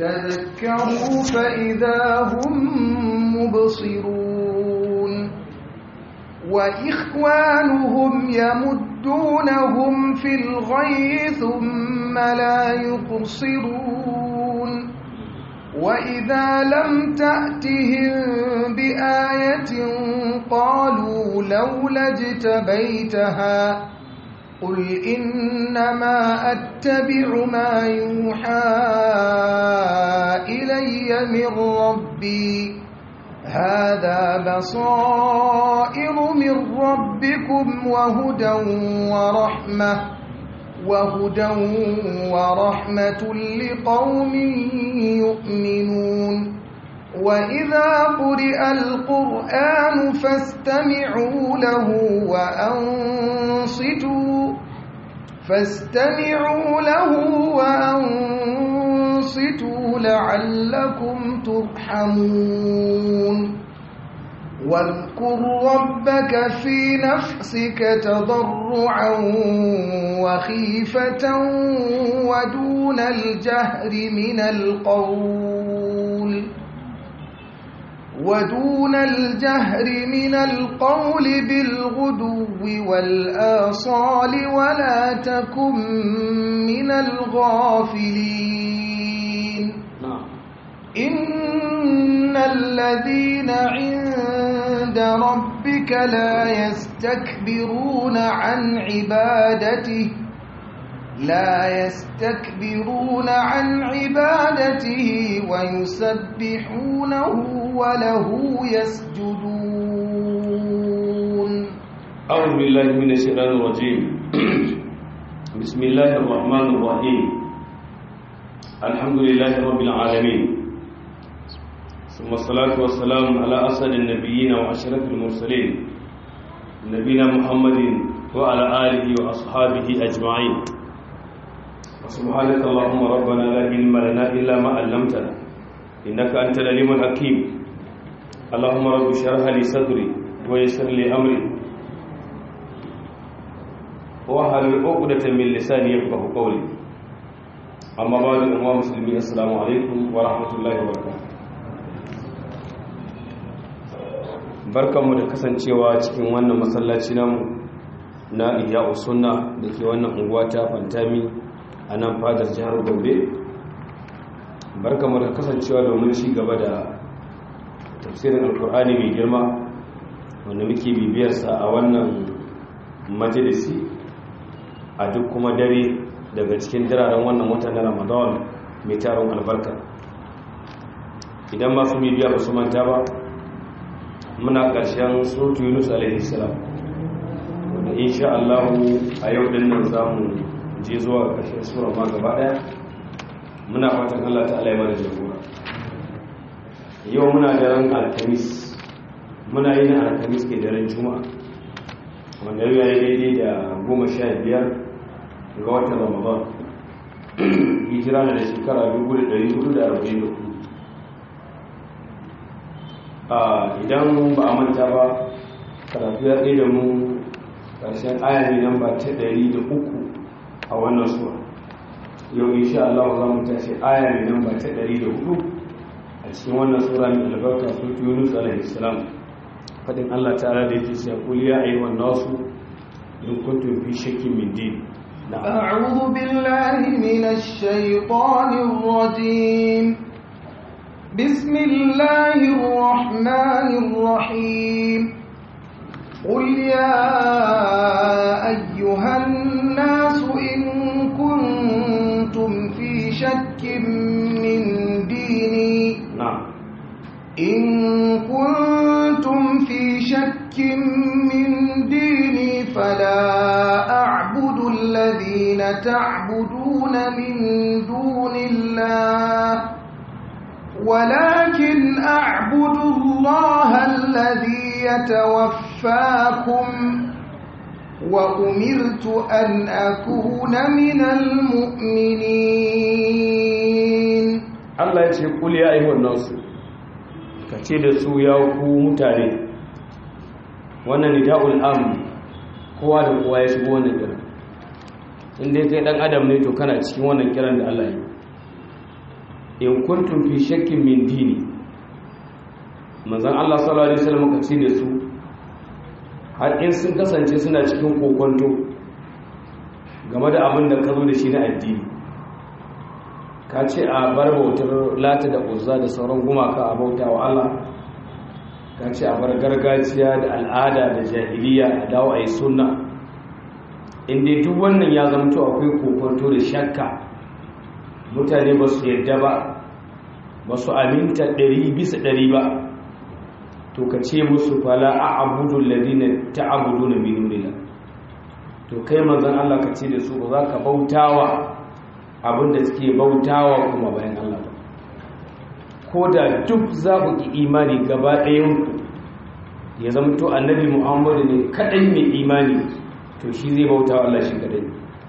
تذكروا فإذا هم مبصرون وإخوانهم يمدونهم في الغي ثم لا يقصرون وإذا لم تأتهم بآية قالوا لولا اجتبيتها قل إنما أتبع ما يوحى إلي من ربي هذا بصائر من ربكم وهدى ورحمة وهدى ورحمة لقوم يؤمنون وإذا قرئ القرآن فاستمعوا له وأنصتوا فاستمعوا له وأنصتوا لعلكم ترحمون واذكر ربك في نفسك تضرعا وخيفة ودون الجهر من القول ودون الجهر من القول بالغدو والآصال ولا تكن من الغافلين إن الذين عند ربك لا يستكبرون عن عبادته لا يستكبرون عن عبادته ويسبحونه وله يسجدون أعوذ بالله من الشيطان الرجيم بسم الله الرحمن الرحيم الحمد لله رب العالمين ثم الصلاة والسلام على أسد النبيين وأشرف المرسلين نبينا محمد وعلى آله وأصحابه أجمعين سبحانك اللهم ربنا لا علم لنا إلا ما علمتنا إنك أنت العليم الحكيم اللهم رب اشرح لي صدري ويسر لي أمري واحلل عقدة من لساني يفقهوا قولي أما بعد أيها المسلمين السلام عليكم ورحمة الله وبركاته barkanmu da kasancewa cikin wannan masallaci namu na iya sunna da ke wannan unguwa ta fantami a nan fadar jihar gombe barkamu da kasancewa domin ci gaba da tafsirin alkur'ani mai girma wanda muke bibiyarsa a wannan majalisi a duk kuma dare daga cikin diraren wannan watan na ramadan mai taron albarka idan masu bibiya ba su manta ba muna ƙarshen sotu yunus alaihissalam wanda insha allahu a yau din nan za mu je zuwa ƙarshen sura ma gaba ɗaya muna fatan Allah ta'ala ya mana jagora yau muna da ran alkamis muna yin alkamis ke daren juma'a wanda yau yayi daidai da goma sha biyar ga watan ramadan hijira na da shekara 1444 idan ba a manta ba karatu ya ɗaya da mu ƙarshen aya ne nan ba ta 103 a wannan sura yau insha Allah za mu tashi aya mai nan ba ta 104 a cikin wannan sura mai albarka surtu Yunus alaihi salam fadin Allah ta'ala da yake cewa qul ya ayyuhan nasu in kuntum fi shakkin min din أعوذ بالله من الشيطان الرجيم بسم الله الرحمن الرحيم قل يا أيها الناس إن كنتم في شك من ديني na'am إن كنتم في شك من ديني فلا أعبد الذين تعبدون من دون الله ولكن أعبد الله الذي يتوفاكم وأمرت أن أكون من المؤمنين Allah ya ce qul ya ayyuhan nasu kace da su ya ku mutane wannan nida'ul am kowa da kowa ya shigo wannan kiran inda kai dan adam ne to kana cikin wannan kiran da Allah ya yi in kuntum fi shakkin min dini manzon Allah sallallahu alaihi wasallam ka ce da su har in sun kasance suna cikin kokonto game da abin da ka zo da shi na addini ka ce a bar bautar lata da uzza da sauran gumaka a bauta wa Allah ka ce a bar gargajiya da al'ada da jahiliya a dawo a yi sunna inda duk wannan ya zamto akwai kokonto da shakka mutane ba su yadda ba ba su aminta ɗari bisa ɗari ba to ka ce musu fala a abudun ladina ta abudu na minunila to kai manzan Allah ka ce da su ba za ka bautawa abinda suke bautawa kuma bayan Allah ba ko da duk za ku ki imani gaba ɗayanku ya zamto annabi muhammadu ne kaɗai mai imani to shi zai bauta wa Allah shi kaɗai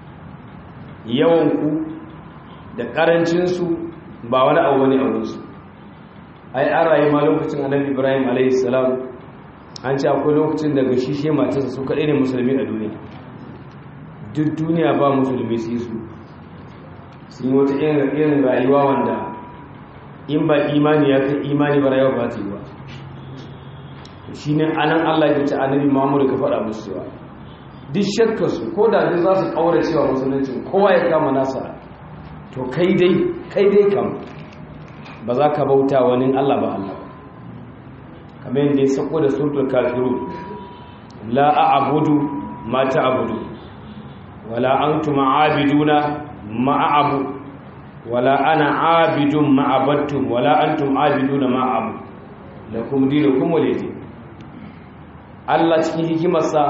yawanku da ƙarancinsu ba wani abu wani abinsu ai an rayu ma lokacin annabi ibrahim a.s. an ce akwai lokacin daga shi shi matarsa su kaɗai ne musulmi a duniya duk duniya ba musulmi su su sun yi wata irin rayuwa wanda in ba imani ya kai imani ba rayuwa ba ta yi ba shi ne anan allah ya ce annabi muhammadu ka faɗa musu cewa duk shakkarsu ko da duk za su ƙaura cewa musuluncin kowa ya kama nasa to kai dai kai dai kam ba za ka bauta wani allah ba allah kamar yadda ya sako da sultul kafiru la a abudu ma ta abudu wala antum aabiduna ma abu wala ana aabidun ma abattum wala antum aabiduna ma abu lakum dinukum waliyadin Allah cikin hikimarsa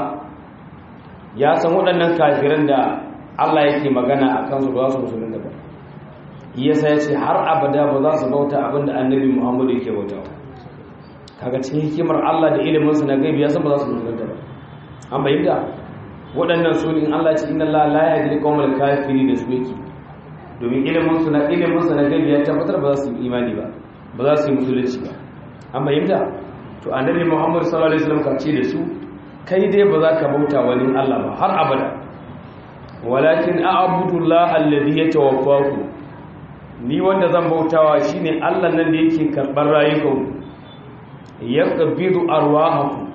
ya san waɗannan kafiran da Allah yake magana a kansu ba su musulun da ba yasa ya ce har abada ba za su bauta abinda annabi Muhammadu yake bauta kaga cikin hikimar Allah da iliminsa na gaibi ya san ba za su musulun da ba an bayyana waɗannan su in Allah ce inna Allah la yahdi al-qawmal kafirin da su yake domin ilimin su na ilimin su na gaibi ya tabbatar ba za su yi imani ba ba za su yi musulunci ba an bayyana to annabi Muhammad sallallahu alaihi wasallam ka ce da su kai dai ba za ka bauta wani Allah ba har abada walakin a'budu Allah alladhi yatawaffaku ni wanda zan bautawa shine Allah nan da yake karbar rayukanku yaqbidu arwahakum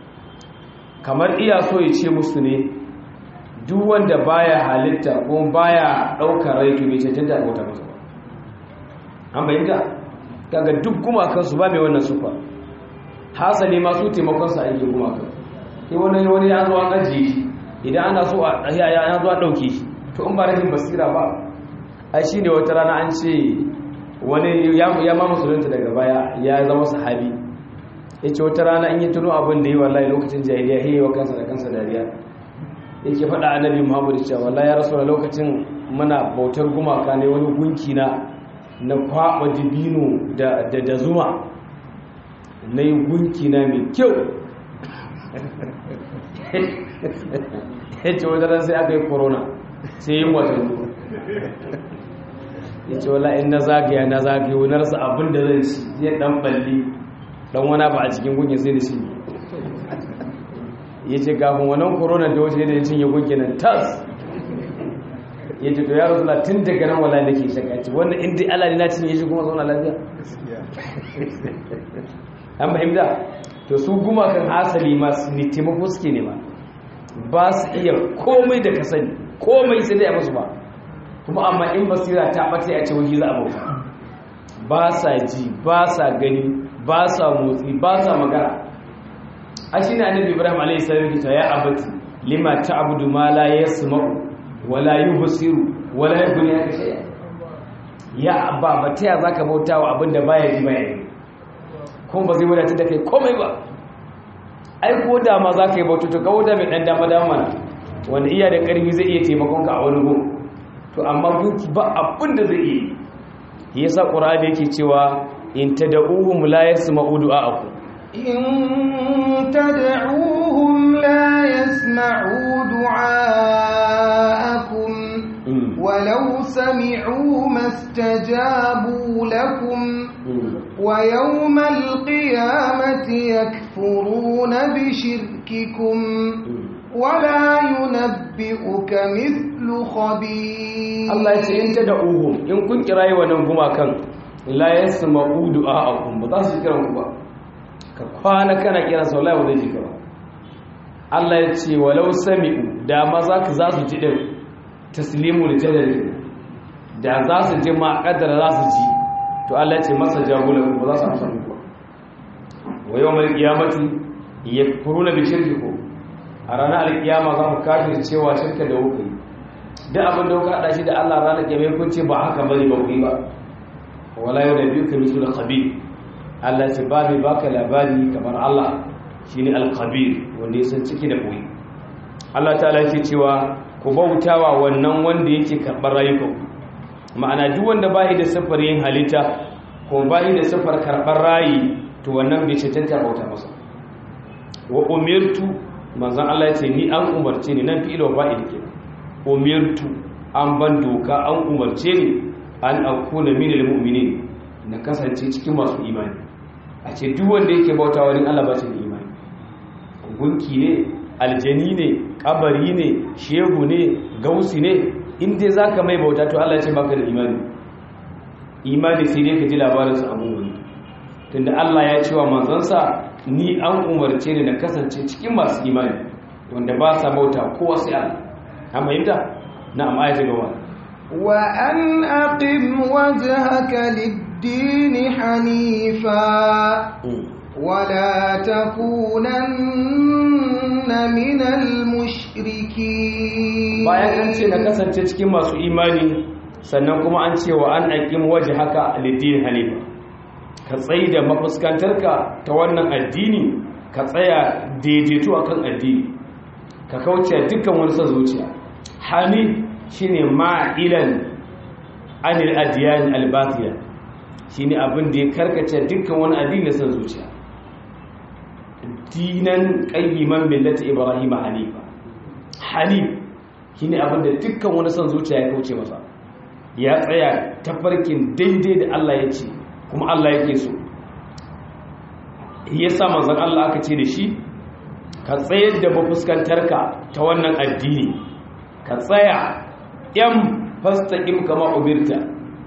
kamar iya so ya ce musu ne duk wanda baya halitta ko baya daukar rai to bai cancanta bauta masa ba an bayyana kaga duk gumakan su ba mai wannan sufa hasali ma su taimakon sa ake gumakan sai wani wani ya zo an ajiye shi idan ana so a ya ya zo a dauke shi to in ba rashin basira ba ai shine wata rana an ce wani ya ma musulunta daga baya ya zama sahabi ya ce wata rana in yi tuno abin da yi wallahi lokacin jahiliya ya yi wa kansa da kansa dariya yake faɗa annabi muhammadu cewa wallahi ya rasu da lokacin muna bautar gumaka ne wani gunki na na kwaɓa dibino da zuma na yi gunki na mai kyau ya ce wata ran sai aka yi korona sai yi watan ya ce wallahi in na zagaya na zagaya wani rasa abin da zan ci zai ɗan balli dan wani ba a cikin gunkin sai da shi ya ce kafin wannan korona da wace da ya cinye gunkin nan tas ya ce to ya rasu na tun daga nan wala nake shaka ce wannan inda ala ne na cinye shi kuma zauna lafiya an fahimta to su gumakan asali masu ne taimako suke nema ba su iya komai da ka sani komai sai dai a musu ba kuma amma in basira ta ɓata a ce wani za a bauta ba sa ji ba sa gani ba sa motsi ba sa magana a shi ne annabi ibrahim a.s. kita ya abati lima ta abudu ma la ya sumau wala yi basiru wala yi guni ya kashe ya ba ba ta ya za ka bauta wa abinda ba ya ji ba ya yi kuma ba zai wadata da kai komai ba ai ko da ma za ka yi bauta to kawo da mai ɗan dama dama mana wanda iya da ƙarfi zai iya taimakon ka a wani gun to amma gunki ba abin da zai iya yi yasa ƙur'ani yake cewa in tad'uhum la yasma'u du'a'akum in tad'uhum la yasma'u du'a'akum walau sami'u mastajabu lakum wa yawmal qiyamati yakfuruna bi shirkikum wala yunabbi'uka mithlu khabir Allah ya ce in tad'uhum in kun kirayi wannan gumakan la yasma'u du'a'akum ba za su kira ku ba ka kwana kana kira sau la ba zai ji ka ba Allah ya ce walau sami'u da ma za ka za su ji din taslimu da jadali da za su ji ma kaddara za su ji to Allah ya ce masa jagula ba za su amsa muku ba wa yawmal qiyamati yakfuruna bi shirkikum a ranar alkiyama za mu kafir cewa shirka da wuka duk abin da kuka hada shi da Allah ranar kiyama kun ce ba haka bane ba ku yi ba wala yau da biyu ka misu da khabir Allah ce ba mai baka labari kamar Allah shine al-khabir wanda ya san ciki da koyi Allah ta'ala yake cewa ku bautawa wannan wanda yake karɓar rayukan ma'ana duk wanda ba da sifar yin halitta ko ba da sifar karɓar rayi to wannan bai cancanta bauta masa wa umirtu manzon Allah ya ce ni an umarce ni nan fi'il wa fa'il ke umirtu an ban doka an umarce ni an akuna minal mu'minin na kasance cikin masu imani a ce duk wanda yake bauta wani Allah ba shi da imani gunki ne aljani ne kabari ne shehu ne gausi ne in dai zaka mai bauta to Allah ya ce baka da imani imani sai dai ka ji labarin sa abu wani tunda Allah ya ce wa manzansa ni an umarce ni na kasance cikin masu imani wanda ba sa bauta kowa sai Allah amma yinda na'am ayati gaba وأن أقم وجهك للدين حنيفا ولا تكونن من المشركين bayan an ce na kasance cikin masu imani sannan kuma an ce wa an aqim wajhaka lid-din hanifa ka tsayi da mafuskantarka ta wannan addini ka tsaya daidaito akan addini ka kauce dukkan wani son zuciya hanif shine ma'ilan anil adiyan albatiya shine abin da ya karkace dukkan wani addini san zuciya dinan qayyiman millati ibrahim hanifa hanif shine abin da dukkan wani san zuciya ya kauce masa ya tsaya tafarkin daidai da Allah ya ce kuma Allah yake so yasa manzon Allah aka ce da shi ka tsayar da mafuskantarka ta wannan addini ka tsaya yan fastaƙim kama ubirta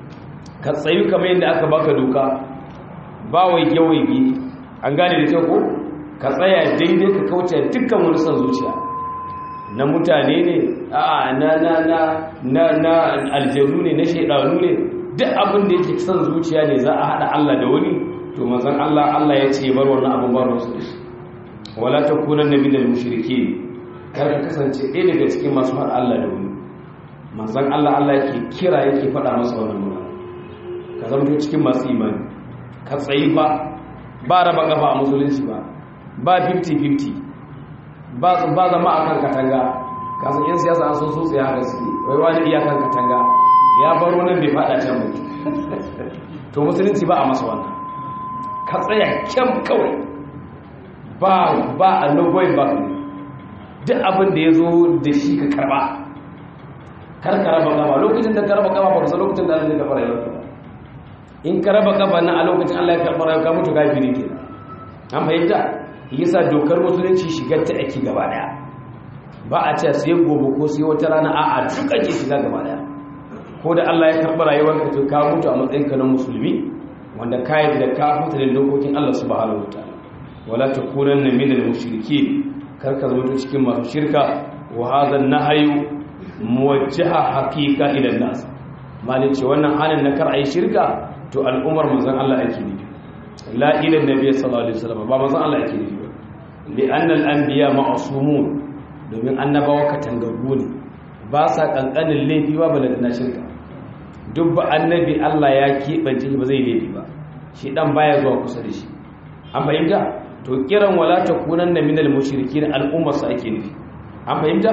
ka tsayu kamar yadda aka baka doka ba waige-waige an gane da kyau ko ka tsaya daidai ka kauce dukkan wani son zuciya na mutane ne a na na na na na aljanu ne na shaidanu ne duk abin da yake son zuciya ne za a haɗa Allah da wani to manzon Allah Allah ya ce bar wannan abin ba ruwa da shi wala takunan nabi da mushriki kar ka kasance ɗaya daga cikin masu haɗa Allah da wani manzan Allah Allah yake kira yake faɗa masa wannan nuna ka zama cikin masu imani ka tsayi ba ba raba kafa a musulunci ba ba 50-50 ba ba zama a kan katanga kasan yan siyasa an sun sosai haka su wai wani iya kan katanga ya baro nan bai faɗa can mutu to musulunci ba a masa wannan ka tsaya kyan kawai ba ba a nogoyin ba duk abin da ya zo da shi ka karba kar ka raba kafa lokacin da ka raba kafa ba kusa lokacin da Allah ya karɓa rayuwarka ba in ka raba kafa na a lokacin Allah ya karɓa rayuwarka mutu kafiri ke an fahimta yasa dokar musulunci shigar ta ake gaba daya ba a ce sai gobe ko sai wata rana a a duk ake shiga gaba daya ko da Allah ya karɓa rayuwarka to ka mutu a matsayin ka na musulmi wanda ka yi da ka fita da dokokin Allah subhanahu wataala wala takunanna minal mushrikeen kar ka zama cikin masu shirka wa hadha an-nahyu muwajjaha haqiqa ila nas malin ce wannan halin na kar ayi shirka to al'umar manzon Allah ake nufi la ila nabiy sallallahu alaihi wasallam ba manzon Allah ake nufi li anna al-anbiya ma'sumun domin annabawa katangagu ne ba sa kankanin laifi ba bala na shirka duk ba annabi Allah ya keɓance ba zai laifi ba shi dan baya zuwa kusa da shi an fahimta to kiran wala takunanna minal mushrikin al'ummar sa ake nufi an fahimta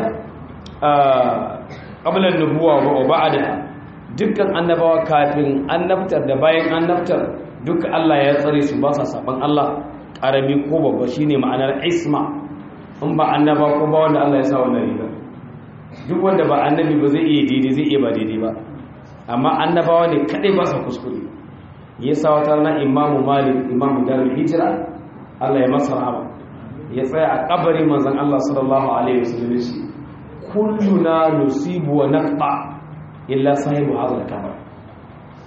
ƙablar nubuwa wa ba'ada dukkan annabawa kafin annabtar da bayan annabtar duk Allah ya tsare su ba sa saban Allah ƙarami ko babba shine ma'anar isma in ba annaba ko ba wanda Allah ya sa wannan riga duk wanda ba annabi ba zai iya daidai zai iya ba daidai ba amma annabawa ne kadai ba sa kuskure yasa wata rana imamu malik imamu darul hijira Allah ya masa rahama ya tsaya a kabarin manzon Allah sallallahu alaihi wasallam shi kulluna nusibu wa naqta illa sahibu hadha al-kabar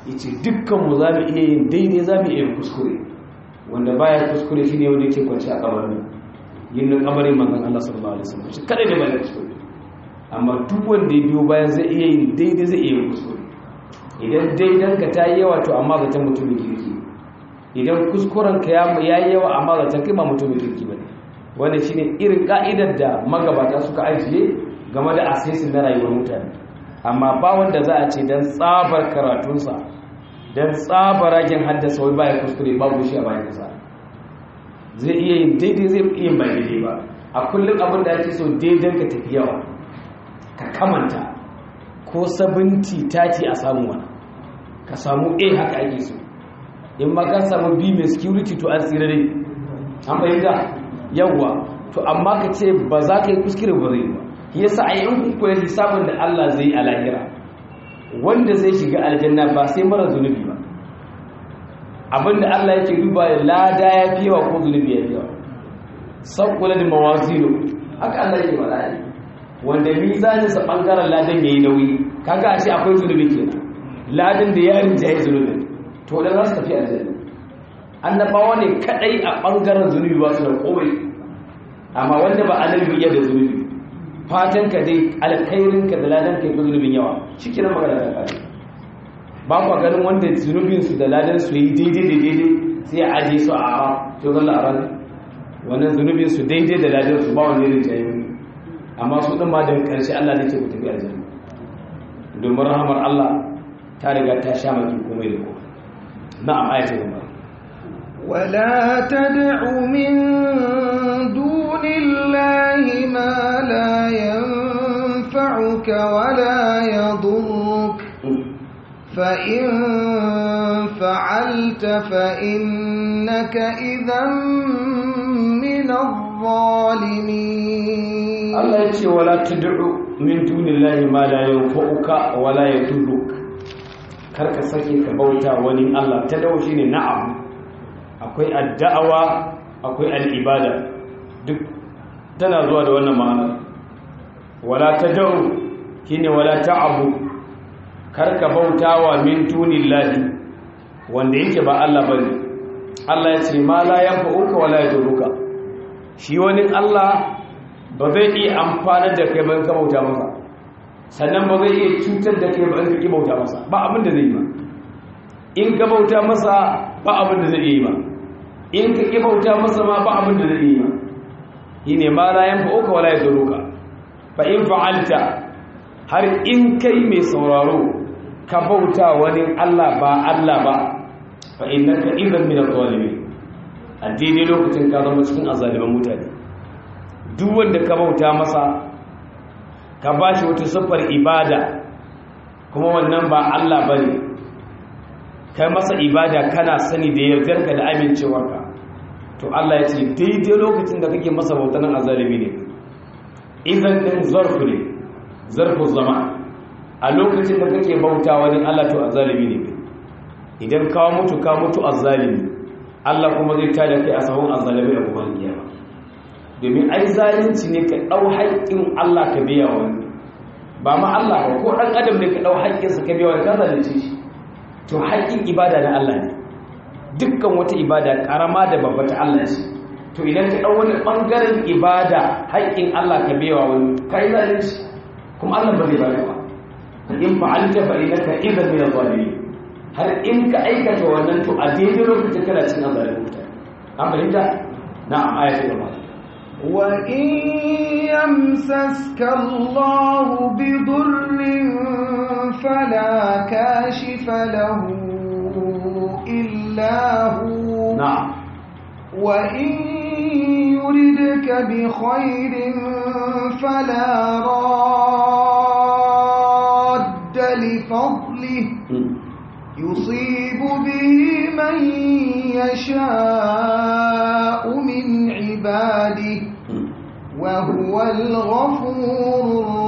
yace dukkan mu za mu iya yin daidai za mu iya yin kuskure wanda baya kuskure shine wanda yake kwanci a kabarin yin kabarin manzon Allah sallallahu alaihi wasallam shi kadai da baya kuskure amma duk wanda ya biyo bayan zai iya yin daidai zai iya yin kuskure idan daidan ka ta yi yawa to amma zaton mutumin kirki idan kuskuren ka ya yi yawa amma zaton kai ba mutumin kirki ba ne wanda shine irin ka'idar da magabata suka ajiye game da asisin na rayuwar mutane amma ba wanda za a ce don tsabar karatunsa don tsabar ragen haddasa wai baya kuskure babu shi a bayan kasa zai iya yin daidai zai iya bai daidai ba a kullum abin da ake so daidan ka tafi yawa ka kamanta ko sabinti tati a samu wani ka samu a haka ake so in ma ka samu b mai security to an tsira dai an fahimta yawwa to amma ka ce ba za ka yi kuskure ba zai ba yasa a yi kuwa lissafin da Allah zai a lahira wanda zai shiga aljanna ba sai mara zunubi ba abinda Allah yake duba lada ya fi yawa ko zunubi ya fi yawa sakkula da mawazinu haka Allah yake mala'ani wanda mizanin sa bangaren ladan yayi nauyi kaga a ce akwai zunubi kenan ladan da yarin jayi zunubi to da za su tafi aljanna annabawa ne kadai a bangaren zunubi ba su da komai amma wanda ba annabi ya da zunubi fatan ka dai alkhairin ka da ladan kai zunubin yawa shikenan magana ta kare ba ku ganin wanda zunubin su da ladan su yi daidai da daidai sai a aje su a ara to zalla a ran wannan zunubin su daidai da ladan su ba wani irin jayi amma su din ma da karshe Allah ne ce ku tafi aljanna domin rahamar Allah ta riga ta sha maki komai da komai na'am ayatul gaba ولا تدع من دون الله ما لا ينفعك ولا يضرك فإن فعلت فإنك إذا من الظالمين الله يقول ولا تدع من دون الله ما لا ينفعك ولا يضرك karka sake ka bauta wani Allah ta dawo shine na'am akwai addawa akwai al'ibada duk tana zuwa da wannan ma'ana wala ta da'u shine wala ta'abu karka bautawa min tunillahi wanda yake ba Allah bane Allah ya ce ma la yanfa'uka wala yaduruka shi wani Allah ba zai iya amfana da kai ban ka bauta masa sannan ba zai iya cutar da kai ban ka ki bauta masa ba abin da zai yi ba in ka bauta masa ba abin da zai yi ba in ka ƙi bauta masa ma ba abin da zai yi ba yi ne ma la yan fa'uka wala ya zaruka fa in fa'alta har in kai mai sauraro ka bauta wani Allah ba Allah ba fa innaka idan min adh-dhalimin a daidai lokacin ka zama cikin azaliman mutane duk wanda ka bauta masa ka bashi wata siffar ibada kuma wannan ba Allah bane kai masa ibada kana sani da yardarka da amincewarka to Allah ya ce daidai lokacin da kake masa bautanin azalimi ne idan din zarfu ne zarfu zama a lokacin da kake bauta wani Allah to azalimi ne idan ka mutu ka mutu azalimi Allah kuma zai tada kai a sahun azalimi da kuma kiyama domin ai zalunci ne ka dau haƙƙin Allah ka biya wani ba ma Allah ba ko dan adam ne ka dau haƙƙinsa ka biya wani ka zalunce shi to haƙƙin ibada na Allah ne dukkan wata ibada ƙarama da babba ta Allah ce to idan ka ɗau wani ɓangaren ibada haƙƙin Allah ka bewa wani ka yi zalunci kuma Allah ba zai baka ba in fa'alta fa innaka idan min adh-dhalimin har in ka aikata wannan to a daidai lokacin kana cin azalin mutane an fahimta na'am ayatul gaba وإن يمسسك الله بضر فلا كاشف له إلا هو نعم وإن يردك بخير فلا راد لفضله يصيب به من يشاء من عباده وهو الغفور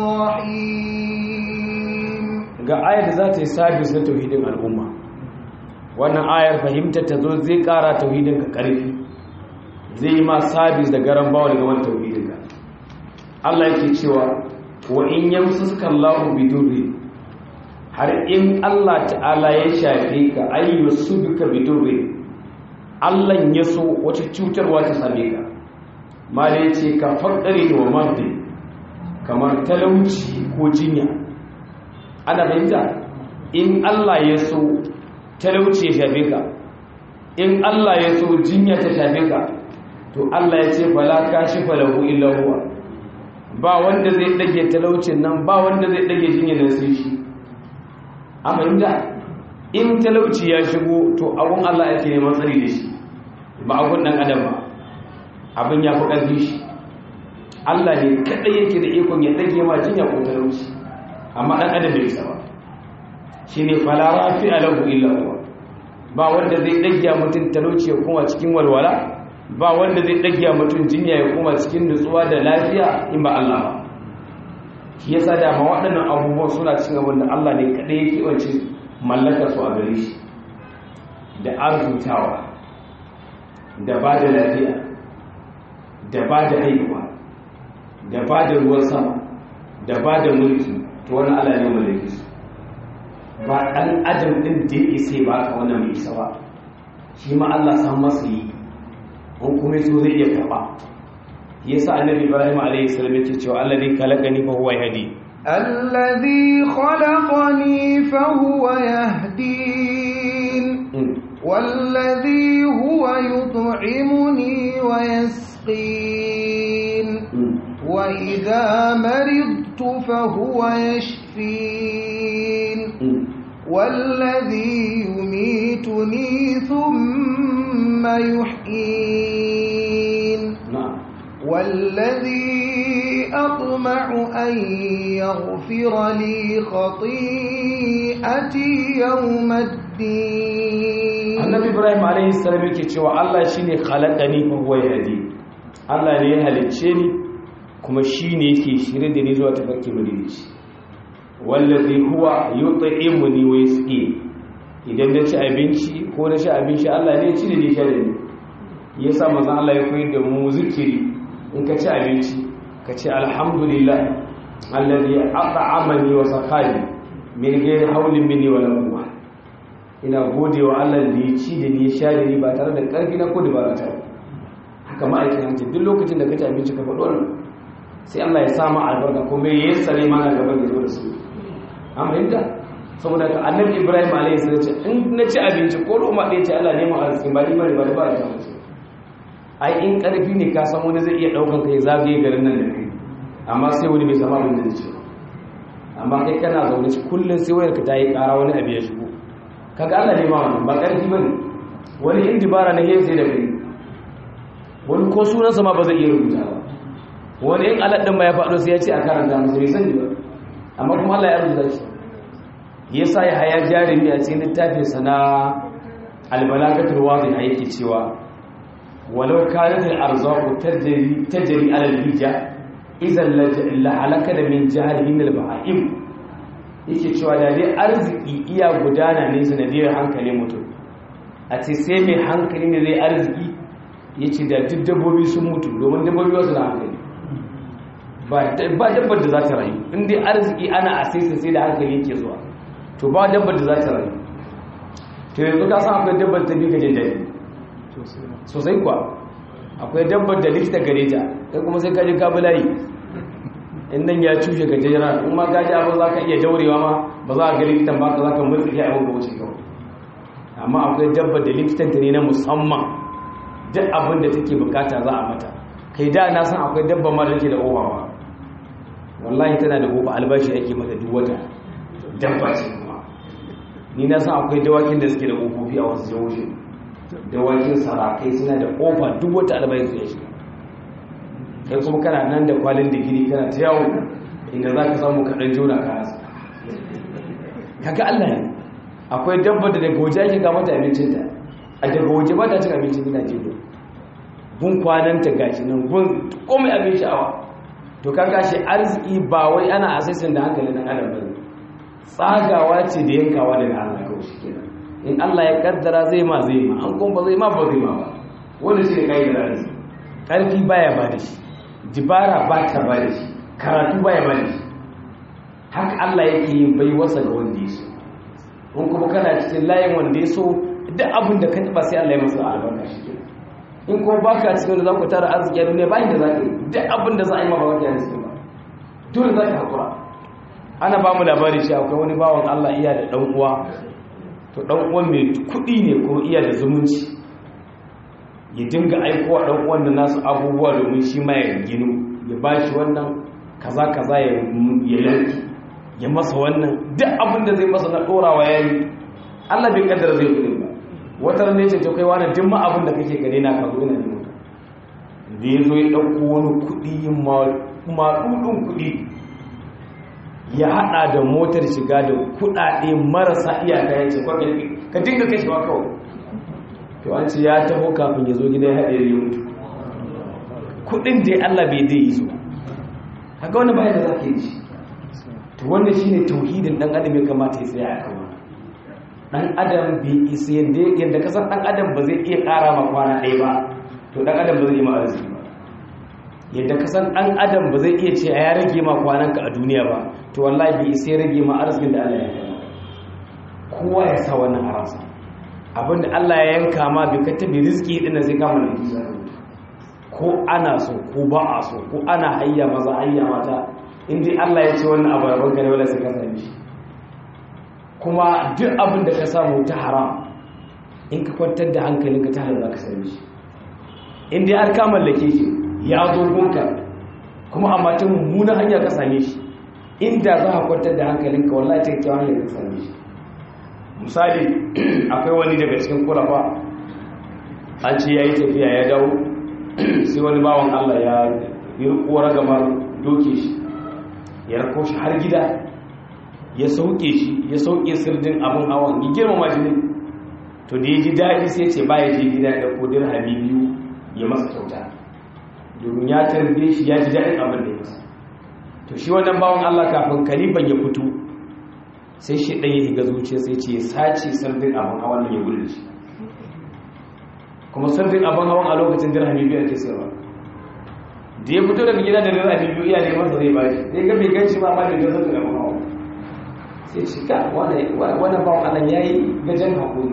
الرحيم ga ayar da za ta yi sabis na tauhidin al'umma wannan ayar fahimtar ta zo zai kara tauhidin ka karfi zai yi ma sabis da garan bawa daga wani tauhidin ka Allah yake cewa wa in yamsuska Allahu bidurri har in Allah ta'ala ya shafe ka ayyu subika bidurri Allah ya so wata cutarwa ta same ka mala yace ka faqari wa mardi kamar talauci ko jinya ana fahimta in Allah ya so talauci ya shafe ka in Allah ya so jinya ta shafe ka to Allah ya ce fala kashifa lahu illa huwa ba wanda zai dage talaucin nan ba wanda zai dage jinya nan sai shi amma in talauci ya shigo to abun Allah yake neman tsari da shi ba abun dan adam ba abin ya fi ƙarfi shi Allah ne kadai yake da ikon ya dage ma jinya ko talauci amma dan adam bai isa ba shine fala rafi alahu illa huwa ba wanda zai dage mutum talauci ya kuma cikin walwala ba wanda zai dage mutum jinya ya kuma cikin nutsuwa da lafiya in ba Allah ba shi yasa da ma waɗannan abubuwan suna cin abin da Allah ne kaɗai yake wance mallaka su a gare shi da arzutawa da ba da lafiya da ba da haihuwa da ba da ruwan sama da ba da mulki to wani Allah ne mallaki su ba ɗan adam ɗin da ya isa ba ka wannan mai isa ba shi ma Allah san masa yi in kuma so zai iya karɓa yasa annabi ibrahim alayhi salam yake cewa alladhi khalaqani fa huwa yahdi alladhi khalaqani fa huwa yahdin والذي هو يطعمني ويسقين وإذا مرضت فهو يشفين والذي يميتني ثم يحيين والذي أطمع أن يغفر لي خطيئتي يوم الدين النبي إبراهيم عليه السلام yake cewa Allah shine khalaqani fa huwa yahdi Allah ne ya halicce ni kuma shine yake shirye da ni zuwa tafarki madinici wallazi huwa yut'imuni wa yasqi idan na ci abinci ko na sha abinci Allah ne ya ci da ni sha da ni yasa manzon Allah ya koyar da mu zikiri in ka ci abinci ka ce alhamdulillah alladhi at'amani wa sakani min ghairi hawlin minni wa la quwwa ina godewa Allah da ya ci da ni ya sha da ni ba tare da karfi na ko dabara ta haka ma'aikin hanci duk lokacin da ka ci abinci ka faɗo wannan sai Allah ya sa ma albarka kuma ya yassare mana gaban da zo da su an fahimta saboda ka annabi Ibrahim alaihi salam ce in na ci abinci ko roma ɗaya ce Allah ne mu arziki ba ni bane ba ba ta mutu ai in karfi ne ka san wani zai iya daukan kai zagaye garin nan da kai amma sai wani bai sama abin da zai amma kai kana zaune shi kullum sai wayar ka ta yi kara wani abu ya shigo kaga Allah ne ma wannan ba karfi bane wani in dibara na sai da kai wani ko sunan sa ma ba zai iya rubuta ba wani in aladin ma ya faɗo sai ya ce a karanta masa bai sani ba amma kuma Allah ya rubuta shi yasa ya haya jarumi a cikin littafin sa na albalagatul wadih yake cewa ولو كانت الأرزاق تجري, تجري على الهجة إذا لحلك من جهل من البهائم yake cewa da dai arziki iya gudana ne sanadiyar hankalin mutum a ce sai mai hankali ne zai arziki ya ce da duk dabbobi sun mutu domin dabbobi wasu na hankali ba dabbar da za ta rayu in dai arziki ana a sai sai da hankali yake zuwa to ba dabbar da za ta rayu to yanzu ka san akwai dabbar ta bi ka jin daɗi sosai kuwa akwai dabbar da likita gare ta kai kuma sai kaji kabulayi in nan ya cushe ga jira in ma kaji abin za ka iya daurewa ma ba za a ga likitan ba ka za ka mulki ya abin ka wuce kawai amma akwai dabbar da likitan ta ne na musamman duk abin da take bukata za a mata kai da na san akwai dabbar ma da take da oba ba wallahi tana da oba albashi ake mata duk wata dabba ce kuma ni na san akwai dawakin da suke da ƙofofi a wasu jihohi dawakin sarakai suna da ƙofa duk wata albayin su ya shiga kai kuma kana nan da kwalin digiri kana ta yawo inda za ka samu kaɗan jona ka hasa kaga allah ne akwai dabba da daga waje ake ga mata abincinta a daga waje ba ta cin abincin gina jido gun kwananta gashi nan gun komai abin sha'awa to kaga shi arziki ba wai ana asasin da hankali na adam bane tsagawa ce da yankawa daga Allah kawai shi kenan in Allah ya kaddara zai ma zai ma an kuma ba zai ma ba zai ma ba wanda shi ne kai da arziki karfi baya ba da shi dibara ba ta ba da shi karatu baya ba da shi haka Allah yake yin baiwarsa ga wanda ya so in kuma kana cikin layin wanda ya so duk abin da ka taba sai Allah ya masa albarka shi ke in kuma baka cikin wanda za ku tara arziki a duniya bayan da za ka yi duk abin da za a yi ma ba wata yana cikin ba dole za ka haƙura ana ba mu labari shi akwai wani bawan Allah iya da ɗan uwa to ɗan uwan mai kuɗi ne ko iya da zumunci ya dinga aiko wa ɗan uwan da nasu abubuwa domin shi ma ya ginu ya ba shi wannan kaza kaza ya yanki ya masa wannan duk abin da zai masa na ɗorawa ya yi Allah bai kaddara zai kuɗi ba wata ranar ce to kai wani duk ma abin da kake gani na kazo ina neman ka da ya zo ya ɗauko wani kuɗi maɗuɗin kuɗi ya haɗa da motar shiga da kuɗaɗe marasa iyaka ya ce ka dinga kashewa kawai to an ce ya taho kafin ya zo gida ya haɗe ya mutu kuɗin da Allah bai dai yi su haka wani bayan da za ka yi shi to wannan shi ne tauhidin ɗan adam ya kamata ya tsaya a kan ɗan adam bai isa yadda kasan ɗan adam ba zai iya ƙara ma kwana ɗaya ba to ɗan adam ba zai yi ma arziki ba yadda kasan ɗan adam ba zai iya ce a ya rage ma kwananka a duniya ba to wallahi bai isa ya rage ma arzikin da Allah ya yanka kowa ya sa wannan a ransa abinda Allah ya yanka ma bai ka tabi rizki din zai kama da kisa ko ana so ko ba a so ko ana hayya maza hayya mata in dai Allah ya ce wannan abu rabon ka ne wala sai ka same shi kuma duk abin da ka samu ta haram in ka kwantar da hankalinka ta halal za ka same shi in dai har ka mallake shi ya zo gunka kuma amma ta mummunan hanya ka same shi inda za ka kwantar da hankalinka wallahi ta kyawun hanyar ka same shi misali akwai wani daga cikin kulafa an ce ya yi tafiya ya dawo sai wani bawan allah ya yi kora gama doke shi ya rako shi har gida ya sauke shi ya sauke sirdin abin hawan ya girmama shi ne to da ya ji daɗi sai ce ba ya je gida da kodin habibiyu ya masa kyauta domin ya tarbe shi ya ji daɗin abin da ya masa to shi wannan bawan Allah kafin kalifan ya fito sai shi ɗan ya higa zuciya sai ce ya sace sardin abin hawan nan ya gudu shi kuma sardin abin hawan a lokacin dirhami biyu ake sayarwa da ya fito daga gida da dirhami biyu iya neman sa zai bashi sai ga bai ganci ba ma da ga sardin abin hawan sai ce ka wannan bawan Allah ya yi gajen hakuri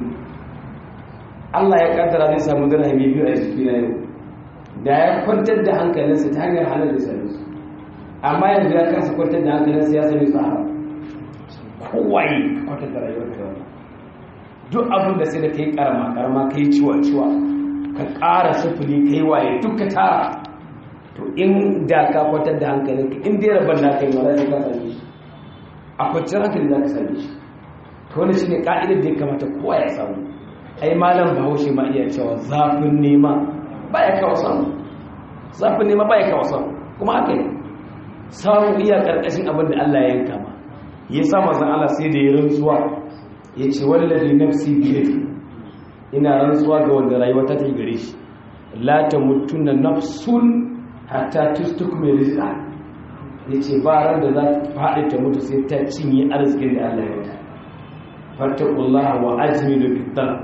Allah ya kaddara zai samu dirhami biyu a jiki na yau da ya kwantar da hankalinsa ta hanyar halar da sami su amma yanzu ya kasa kwantar da hankalinsa ya sami su haram kowaye kwantar da rayuwar ka yau duk abin da sai da ka yi karama karama ka yi ciwa ciwa ka ƙara sufuri ka yi waye duk ka tara to in da ka kwantar da hankalinka in dai rabon na kai wala ka same shi a kwanciyar hankali za ka same shi to wani shi ne ka'idar da ya kamata kowa ya samu ai malam bahaushe ma iya cewa zafin nema baya kawo samu zafin nema baya kawo samu kuma haka ne samu iya karkashin abin da Allah ya yanka ma ya sa mazan Allah sai da ya rantsuwa ya ce wallahi nafsi biyadi ina rantsuwa ga wanda rayuwa ta ta gare shi la tamutunna nafsun hatta tustukmi rizqa yace ba ran da za ta faɗi ta mutu sai ta cinye arzikin da Allah ya ta fattaqullaha wa ajmilu fit talab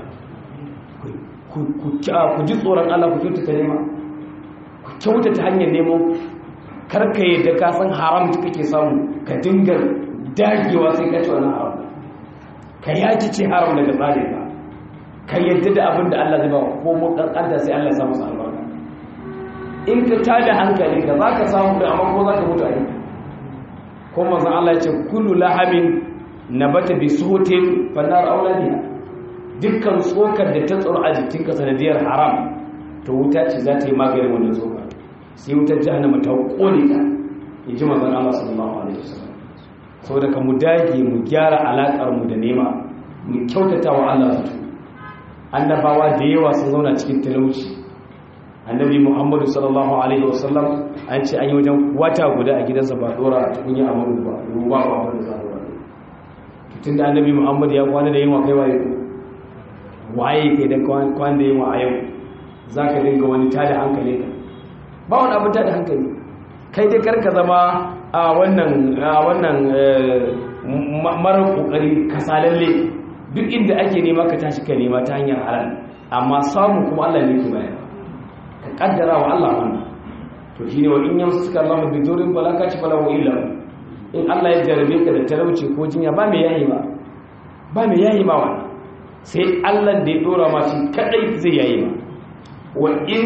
ku ji tsoron Allah ku kyautata nema ku kyautata hanyar nemo karka yadda ka san haram da kake samu ka dinga dagewa sai ka ci wani haram ka yaki ce haram daga tsarin ka ka yadda da abin da Allah zai ba ko mu kankanta sai Allah ya samu sa albarka in ka tada hankali ka za ka samu da amma ko za ka mutu a yi ko manzon Allah ya ce kullu lahamin nabata bi suhutin fannar auladiha dukkan tsokar da ta tsoro a jikinka sanadiyar haram to wuta ce za ta yi maganin wannan tsokar sai wutar jahannama ta kone ta in ji mazan Allah sallallahu alaihi wasallam saboda ka mu dage mu gyara alakar mu da nema mu kyautata wa Allah zato annabawa da yawa sun zauna cikin talauci annabi Muhammadu sallallahu alaihi wasallam an ce an yi wajen wata guda a gidansa ba dora a tukunya a muru ba ruwa ba wanda za a dora tun da annabi Muhammadu ya kwana da yin wa kai waye waye kai da kwan da yawa a yau za ka dinga wani tada hankali ka ba wani abin tada hankali kai dai karka zama a wannan marar kokari kasalalle duk inda ake nema ka tashi ka nema ta hanyar halal amma samu kuma Allah ne ke bayan ka kaddara wa Allah wannan to shine wa in yamsu suka Allah bi durin balaka ci fala wa illa in Allah ya jarabe ka da talauci ko jinya ba mai yayi ba ba mai yayi ma wannan sai Allah da ya dora ma shi kadai zai yayi ma wa in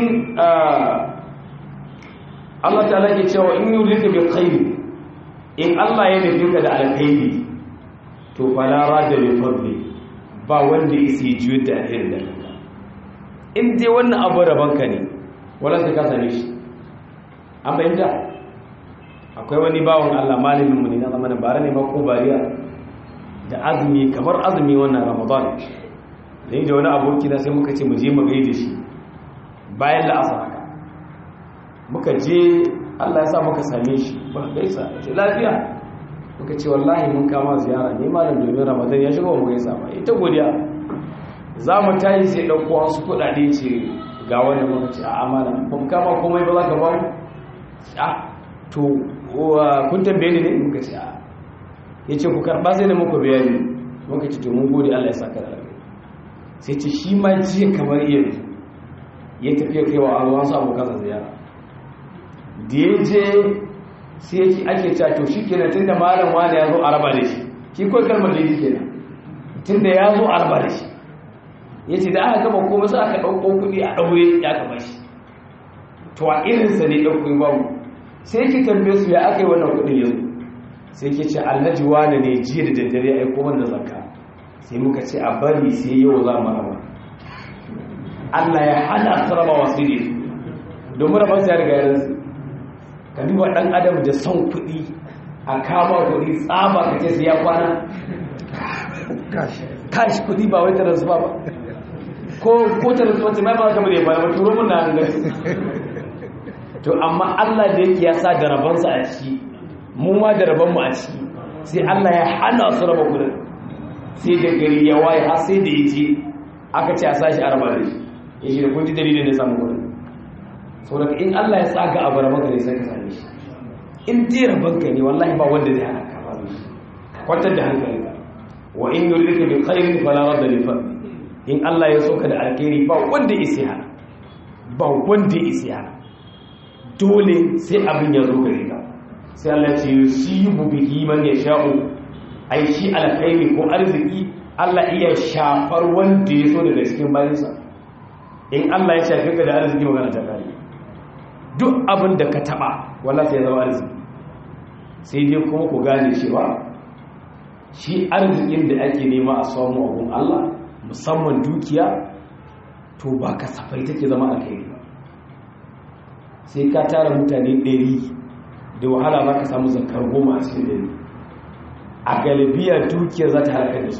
Allah ta'ala ke cewa in yurika bi khairi in Allah ya nufi ka da alkhairi to fala rada bi fadli ba wanda yake juyo da alheri da kanka in dai wannan abu raban ka ne wala sai ka same shi an bayyana akwai wani bawon Allah malamin mu ne na zamanin bara ne ba ko bariya da azumi kamar azumi wannan Ramadan ne da wani aboki na sai muka ce mu je mu gaida shi bayan la'asar haka muka je Allah ya sa muka same shi ba gaisa ce lafiya muka ce wallahi mun kama ziyara ne malam domin ramadan ya shiga mu gaisa ba ita godiya za mu tayi sai ɗauko wasu kuɗaɗe ce ga wani muka ce a amana ba mu kama komai ba za ka ba mu a to kun tambaye ni ne muka ce a ya ce ku karɓa sai da muku bayani muka ce to mun gode Allah ya saka da sai ce shi ma jiya kamar yanzu ya tafiya kai wa an wasu abokansa ziyara da ya je sai yake ake cewa to shi kenan tun da malam wani ya zo a raba da shi shi kawai kalmar da yake kenan tun da ya zo a raba da shi ya ce da aka gama komai sai aka ɗauko kuɗi a ɗaure ya kama shi to a irinsa ne ɗauko babu sai yake tambaye su ya aka yi wannan kuɗin yanzu sai yake ce alhaji wani ne jiya da daddare ya aiko mana zakka sai muka ce a bari sai yau za mu raba Allah ya hana su raba wasu ne domin rabar su ya riga yaransu ka duba ɗan adam da son kuɗi a kama kuɗi tsaba ka ce su ya kwana kashi kuɗi ba wai tarar ba ba ko ko tarar zuwa ce mai ba kamar ya baya ba turo mun na hangar to amma Allah da yake ya sa da rabansa a ciki mu ma da rabanmu a ciki sai Allah ya hana su raba kuɗin sai da gari ya waye har sai da ya ce aka ce a sashi a raba da shi ya shi da kun ji dalilin da samun kuɗin saboda in Allah ya tsaga abu rabanka ne sai ka same shi in dai rabanka ne wallahi ba wanda zai hana ka faru shi kwantar da hankalinka wa in yuridka bi khairin fala radda li fadli in Allah ya soka da alkhairi ba wanda isi hana ba wanda isi hana dole sai abin ya zo gare ka sai Allah ya ce yusibu bihi man yasha'u ai shi alkhairi ko arziki Allah iya shafar wanda ya so daga cikin bayansa in Allah ya shafe ka da arziki magana ta kare duk abin da ka taba wala sai zama arziki sai dai kuma ku gane shi ba shi arzikin da ake nema a samu abun Allah musamman dukiya to ba kasafai take zama alkhairi ba sai ka tara mutane ɗari da wahala za ka samu zakar goma a cikin ɗari a galibiya dukiyar za ta halakar da su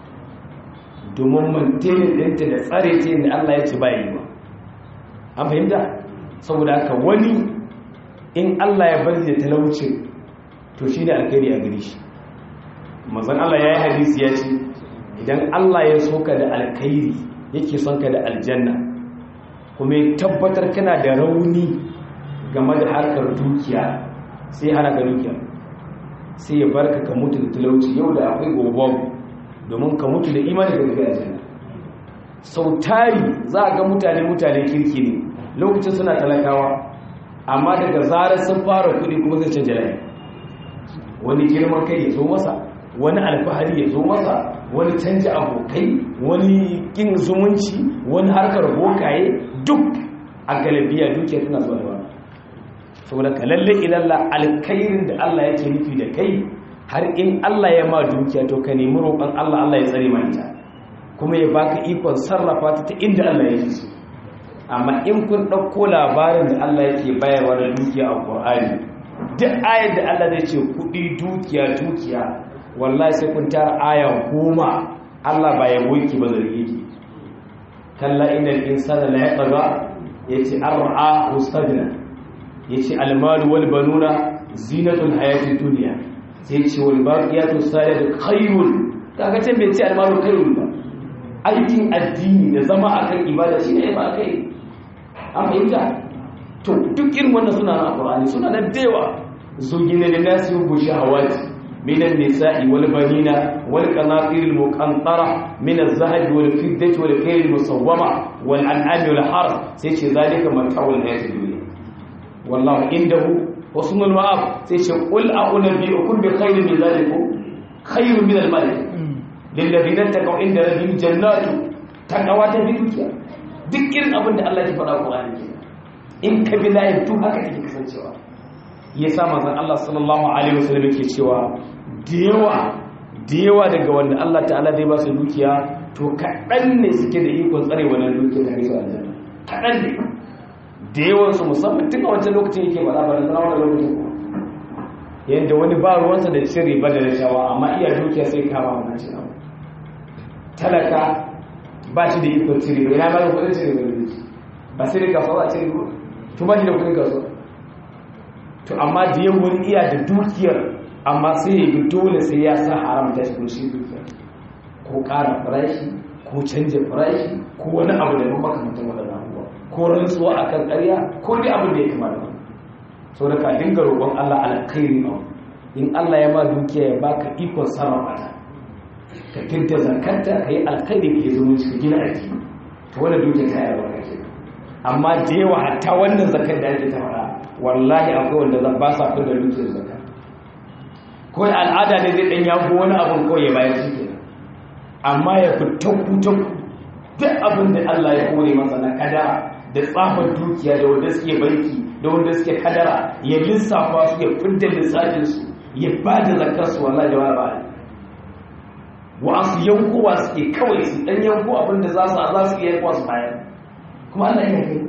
domin mantenin ɗinta da tsare ta da Allah ya ce ba yi ba an fahimta saboda haka wani in Allah ya bari da talaucin to shi ne alkhairi a gari shi mazan Allah ya yi hadisi ya ce idan Allah ya so ka da alkhairi yake son ka da aljanna kuma ya tabbatar kana da rauni game da harkar dukiya sai hana ka dukiya sai ya barka ka mutu da talauci yau da akwai gobe domin ka mutu da imani da gaskiya aljanna sau tari za a ga mutane mutane kirki ne lokacin suna talakawa amma daga zarar sun fara kudi kuma zai canja layi wani girman kai ya zo masa wani alfahari ya zo masa wani canja abokai wani kin zumunci wani harkar bokaye duk a galibiya dukiya tana zuwa da wani saboda ka lalle ilalla alkhairin da Allah yake nufi da kai har in Allah ya ma dukiya to ka nemi roƙon Allah Allah ya tsare ma ita kuma ya baka ikon sarrafa ta ta inda Allah yake so amma in kun ɗauko labarin da Allah yake bayarwa da dukiya a Qur'ani duk ayar da Allah zai ce kuɗi dukiya dukiya wallahi sai kun tara aya goma Allah ba ya boki ba zargi ki kalla innal insana la yatgha yace ar'a mustadna yace almalu wal banuna zinatul hayatid dunya sai ce wal baqiyatu salihatu khairun kaga can bai ce almalu khairun ba aikin addini da zama akan ibada shine ba kai an fahimta to duk irin wannan suna na Qur'ani suna na dewa zugina lin nasi yubu shahawati من النساء والبنين والقناطير المقنطرة من الذهب والفضة والخيل المصومة والأنعام والحرث سيش ذلك متاع الحياة الدنيا والله عنده husnul ma'ab sai ce qul a'unabbi'ukum bi khairin min dhalikum khairun min al-malik lil ladina taqaw inda rabbihim jannatu taqawa ta bi dukiya duk irin abin da Allah ya faɗa Qur'ani ke in ka bi layin tu haka take kasancewa yasa manzon Allah sallallahu alaihi wasallam yake cewa da yawa da yawa daga wanda Allah ta'ala zai ba su dukiya to kaɗan ne suke da ikon tsare wannan dukiya ta kai aljanna kaɗan ne da yawan su musamman tun a wancan lokacin yake ba labarin na wani lokacin yadda wani ba ruwansa da cin riba da rashawa amma iya dukiya sai kama wannan cin abu talaka ba shi da ikon cin riba yana ba da kudin cin riba da duki ba sai da kasuwa a cin riba to ba shi da kudin kasuwa to amma da yawan iya da dukiyar amma sai ya yi dole sai ya sa haramta shi kun shi dukiyar ko ƙara farashi ko canja farashi ko wani abu da ba makamantar waɗannan abubuwa ko rantsuwa a kan ƙarya ko dai abin da ya kama da wani so da ka dinga roƙon Allah alkhairi a in Allah ya ma dukiya ya baka ikon sarrafa ta ka kinta zakanta ka yi alkhairi ka yi zumunci ka gina aiki to wannan dukiya ta yi albarka ke amma da yawa hatta wannan zakar da ake ta faɗa wallahi akwai wanda ba sa fi da dukiyar zakar ko al'ada ne zai ɗan yago wani abin kawai ya bayar shi kenan amma ya fi tanku-tanku duk abin da Allah ya kore masa na kadara da tsafar dukiya da wanda suke banki da wanda suke kadara ya lissafa su ya fidda lissafin su ya ba da zakar su wallahi da ba wa su yankowa suke kawai su dan yanko abin da za su za su iya yankowa su bayar kuma Allah ya kai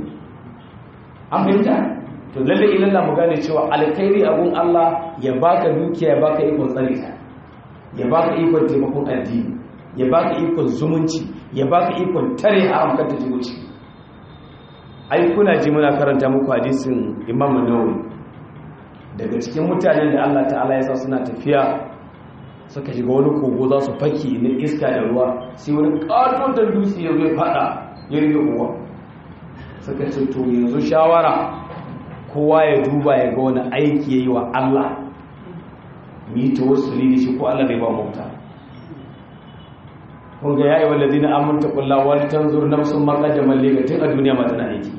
an fahimta to lalle ilalla mu gane cewa alkhairi abun Allah ya baka dukiya ya baka ikon tsare ta ya baka ikon taimakon addini ya baka ikon zumunci ya baka ikon tare haram kan ta zumunci ai kuna ji muna karanta muku hadisin Imam Nawawi daga cikin mutanen da Allah ta'ala ya sa suna tafiya suka shiga wani kogo za su faki na iska da ruwa sai wani katon da dutse ya zai fada ya rige uwa suka ce to yanzu shawara kowa ya duba ya ga wani aiki yayi wa Allah mi tawassuli da shi ko Allah bai ba mu mutane kun ga yayi wallazi na amanta kulla wal tanzur nafsun ma qaddamat li tun a duniya ma tana aiki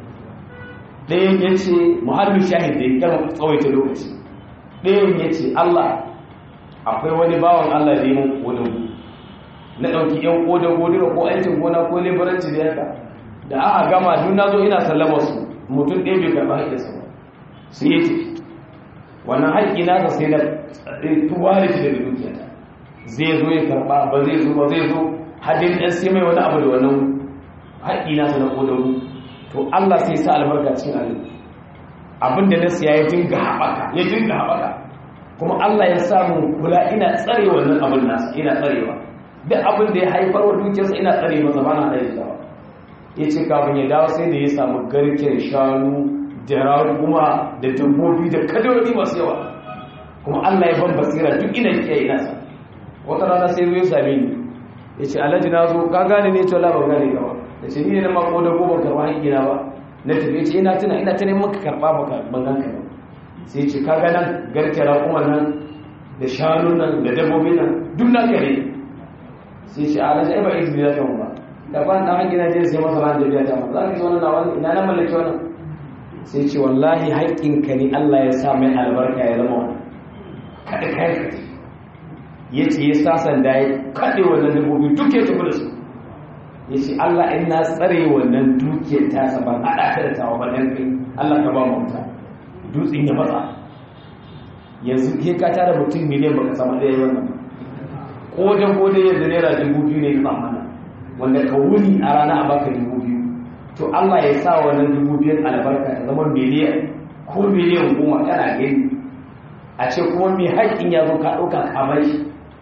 ɗayan yace muharbi shahid da kan tsawaita lokaci ɗayan yace Allah akwai wani bawan Allah da mun kodin na dauki yan kodan godira ko aikin gona ko lebaranci da yaka da aka gama duk nazo ina sallama su mutum ɗaya bai karɓa haƙƙinsa ba sai yace wannan haƙƙi na sai na tuware shi daga dukiyata zai zo ya karba ba zai zo ba zai zo hadin ɗan sai mai wani abu da wannan haƙi nasa na ƙodaru to Allah sai sa albarka cikin abin abin da na siya ya dinga haɓaka ya dinga haɓaka kuma Allah ya samu kula ina tsare wannan abin nasa ina tsarewa duk abin da ya haifar wa dukiyarsa ina tsare masa ba na ɗaya dawa ya ce kafin ya dawo sai da ya samu garken shanu da raguma da dabbobi da kadori masu yawa kuma Allah ya ban basira duk ina kiyaye ina sa wata rana sai zai same ni ya ce alhaji na zo ka gane ne ce labar gane gawa da ce ni ne na mako da goban karɓa hankina ba na tafi ce ina tuna ina ta neman ka karɓa baka bangan ka sai ce ka ga nan garke raƙuman nan da shanu nan da dabbobi nan duk na kare sai ce alhaji ai ba izini za ta mu ba da ban dan hankina je sai masa ran da biya ta za ka zo nan wani ina na mallaki wannan sai ce wallahi haƙƙinka ne Allah ya sa mai albarka ya zama wannan kada kai ka ya ce ya sasan da ya kaɗe wannan dabbobi duk ya tafi da su ya ce Allah in na tsare wannan dukiyar tasa ban haɗa ta da tawa ba ɗan kai Allah ka ba mu wuta dutsen ya matsa yanzu ke ka tara mutum miliyan baka samu ɗaya wannan ko da ko da yanzu naira dubu biyu ne ya mana wanda ka wuni a rana a baka dubu biyu to Allah ya sa wannan dubu biyun albarka ta zama miliyan ko miliyan goma kana gani a ce kuma mai haƙƙin ya zo ka ɗauka kamar shi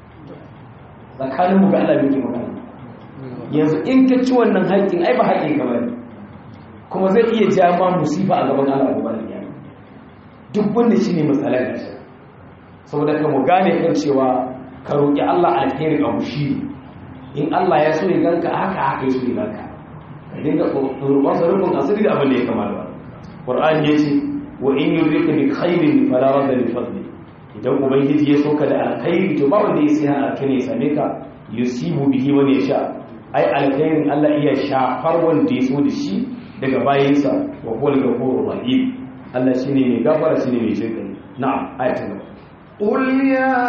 tsakanin mu ga Allah muke magana yanzu in ka ci wannan haƙƙin ai ba haƙƙin ka bane kuma zai iya ja ma musifa a gaban Allah gobe da kiyama duk wanda shine matsalar ka saboda ka mu gane kan cewa ka roki Allah alheri a mushi in Allah ya so ya ganka haka haka ya so ya ganka ka dinga roƙon sa rubun asiri da abin da ya kamata Qur'ani yace wa in yurika bi khairin fala radda li fadli idan ubangiji ya soka da alkhairi to ba wanda ya sai alkhairi ya same ka yusibu bihi wani ya sha ai alkhairin Allah iya shafar wanda ya so da shi daga bayansa wa huwal ghafurur rahim Allah shine mai gafara shine mai shirka na'am ayatin gaba قل يا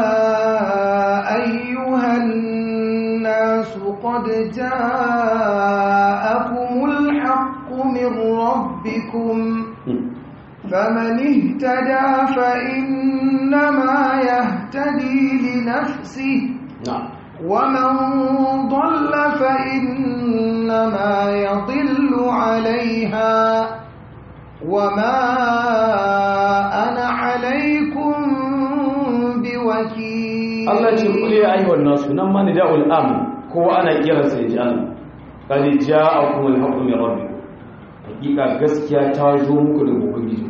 أيها الناس قد جاءكم الحق من ربكم فمن اهتدى فإنما يهتدي لنفسه na'am ومن ضل فإنما يضل عليها وما أنا عليكم بوكيل Allah ce kule ya ayyuhan nasu nan ma ni da'ul am kowa ana kiransa ya ji Allah qad ja'akum al-haqqu min rabbikum hakika gaskiya ta zo muku daga ubangiji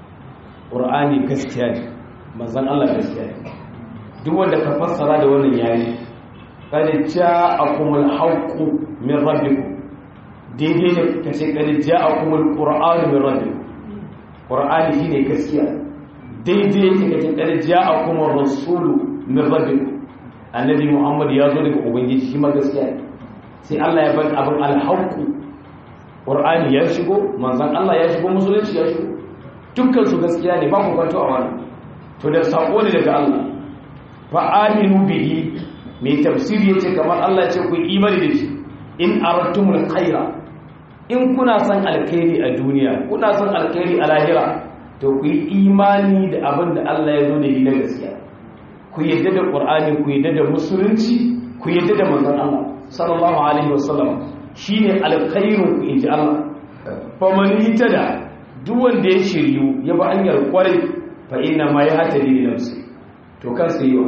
qur'ani gaskiya ne manzon Allah gaskiya ne duk wanda ka fassara da wannan yayi qad ja'akum al-haqqu min rabbikum daidai ne kace qad ja'akum al-qur'anu min rabbikum qur'ani shine gaskiya daidai yake kace qad ja'akum ar-rasulu min rabbikum annabi muhammad ya zo daga ubangiji shi ma gaskiya ne sai Allah ya bar abin alhaqu qur'ani ya shigo manzon Allah ya shigo musulunci ya shigo dukkan su gaskiya ne ba ku kwanto a wannan to da sako ne daga Allah fa aminu bihi mai tafsiri yace kamar Allah ya ce ku imani da shi in aradtumul khaira in kuna son alkhairi a duniya kuna son alkhairi a lahira to ku yi imani da abin da Allah ya zo da shi na gaskiya ku yadda da ƙur'ani ku yadda da musulunci ku yadda da manzon Allah sallallahu alaihi wasallam shine alkhairu ku inji Allah fa man yitada duk wanda ya shiryu ya ba hanyar kwarai fa inna ma yahtadi li nafsi to kan sai yiwa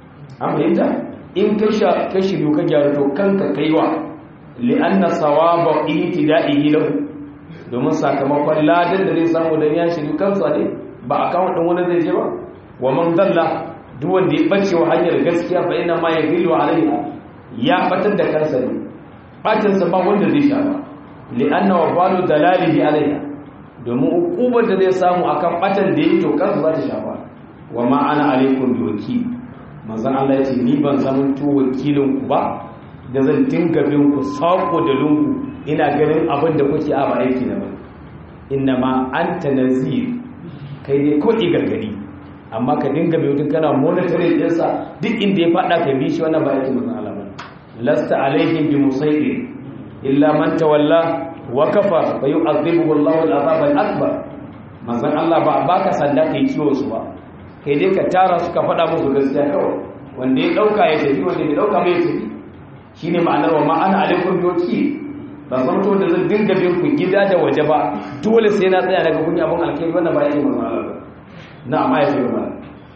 an fahimta in ka sha ka shiryu ka gyara to kanka kaiwa li anna sawaba ihtida'ihi lahu domin sakamakon ladan da zai samu dan ya shiryu kansa ne ba akawun din wani zai je ba wa man dalla duk wanda ya bace wa hanyar gaskiya fa ina ma yadillu alaiha ya batar da kansa ne bacin sa ba wanda zai sha ba li anna wa balu dalalihi alaiha domin hukumar da zai samu akan batan da yake to kansa za ta shafa wa ma ana alaikum bi wakil manzon Allah ya ce ni ban zama to wakilin ku ba da zan dinga bin ku sako da lungu ina ganin abin da kuke a ba aiki na ba inna ma anta nazir kai dai ko gargadi amma ka dinga mai wutin kana monitoring ɗinsa duk inda ya faɗa ka bi shi wannan ba yake mazan alama lasta alaihim bi musaiɗin illa man tawalla wa kafa fa yu'adhibuhu Allahu al-azab al-akbar manzon Allah ba baka sanda kai kiwo su ba kai dai ka tara su ka faɗa musu gaskiya kawai wanda ya dauka ya tafi wanda ya dauka bai tafi shine ma'anar wa ma'ana alaikum bi wakil ba san to da zan dinga bin ku gida da waje ba dole sai na tsaya daga kunya abun alkai wannan ba yake manzon Allah نعم آية الرحمن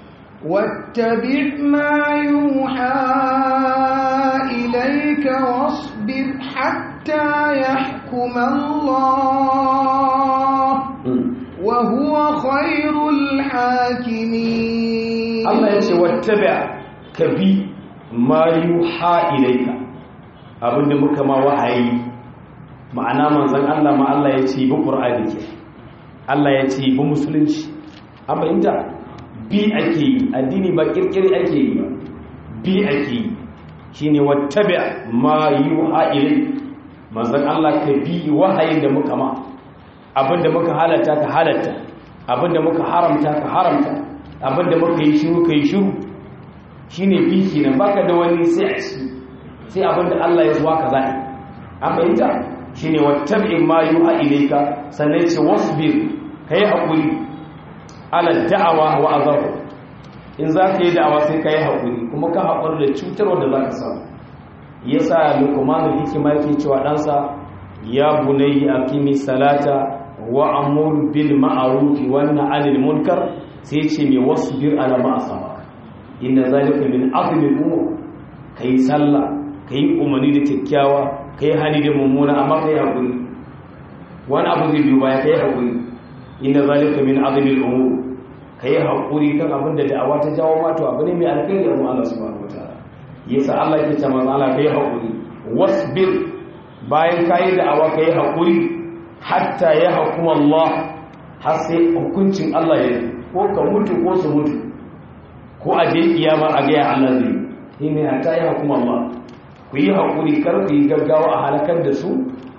واتبع ما يوحى إليك واصبر حتى يحكم الله وهو خير الحاكمين الله يقول واتبع كبي ما يوحى إليك abin da muka ma wahayi ma'ana manzon Allah ma Allah ya ce bi Qur'ani ke Allah ya ce bi musulunci an fahimta bi ake yi addini ba kirkiri ake yi ba bi ake yi shi ne wattabi ma yi wa'ilai mazan Allah ka bi wahayin da muka ma abinda muka halatta ka halatta abinda muka haramta ka haramta abinda muka yi shiru ka yi shiru shi ne bi kenan baka da wani sai a ci sai abinda Allah ya zuwa ka zaɓi an fahimta shi ne wattabi ma yi wa'ilai ka sannan ce wasbir ka yi haƙuri ala da'awa wa azabu in za ka yi da'awa sai ka yi haƙuri kuma ka haƙuri da cutarwa da za ka samu ya sa lukumanin hikima yake cewa ɗansa ya bunayi a kimi salata wa amur bil ma'arufi wannan anil munkar sai ce mai wasu bir ala ma'asama inda zalika min azumin umar ka yi sallah ka yi umarni da kyakkyawa ka yi hali da mummuna amma ka yi haƙuri wani abu zai biyu baya ka yi haƙuri inda zalika min azumin umar ka yi haƙuri kan abin da da'awa ta jawo mato abu ne mai alkhairi a Allah subhanahu wataala yasa Allah yake ce manzo Allah kai haƙuri wasbir bayan ka yi da'awa ka yi haƙuri hatta ya hukuma Allah har sai hukuncin Allah ya ko ka mutu ko su mutu ko a je kiyama a ga ya Allah zai yi ne hatta ya hukuma Allah ku yi haƙuri kar ku yi gaggawa a halakar da su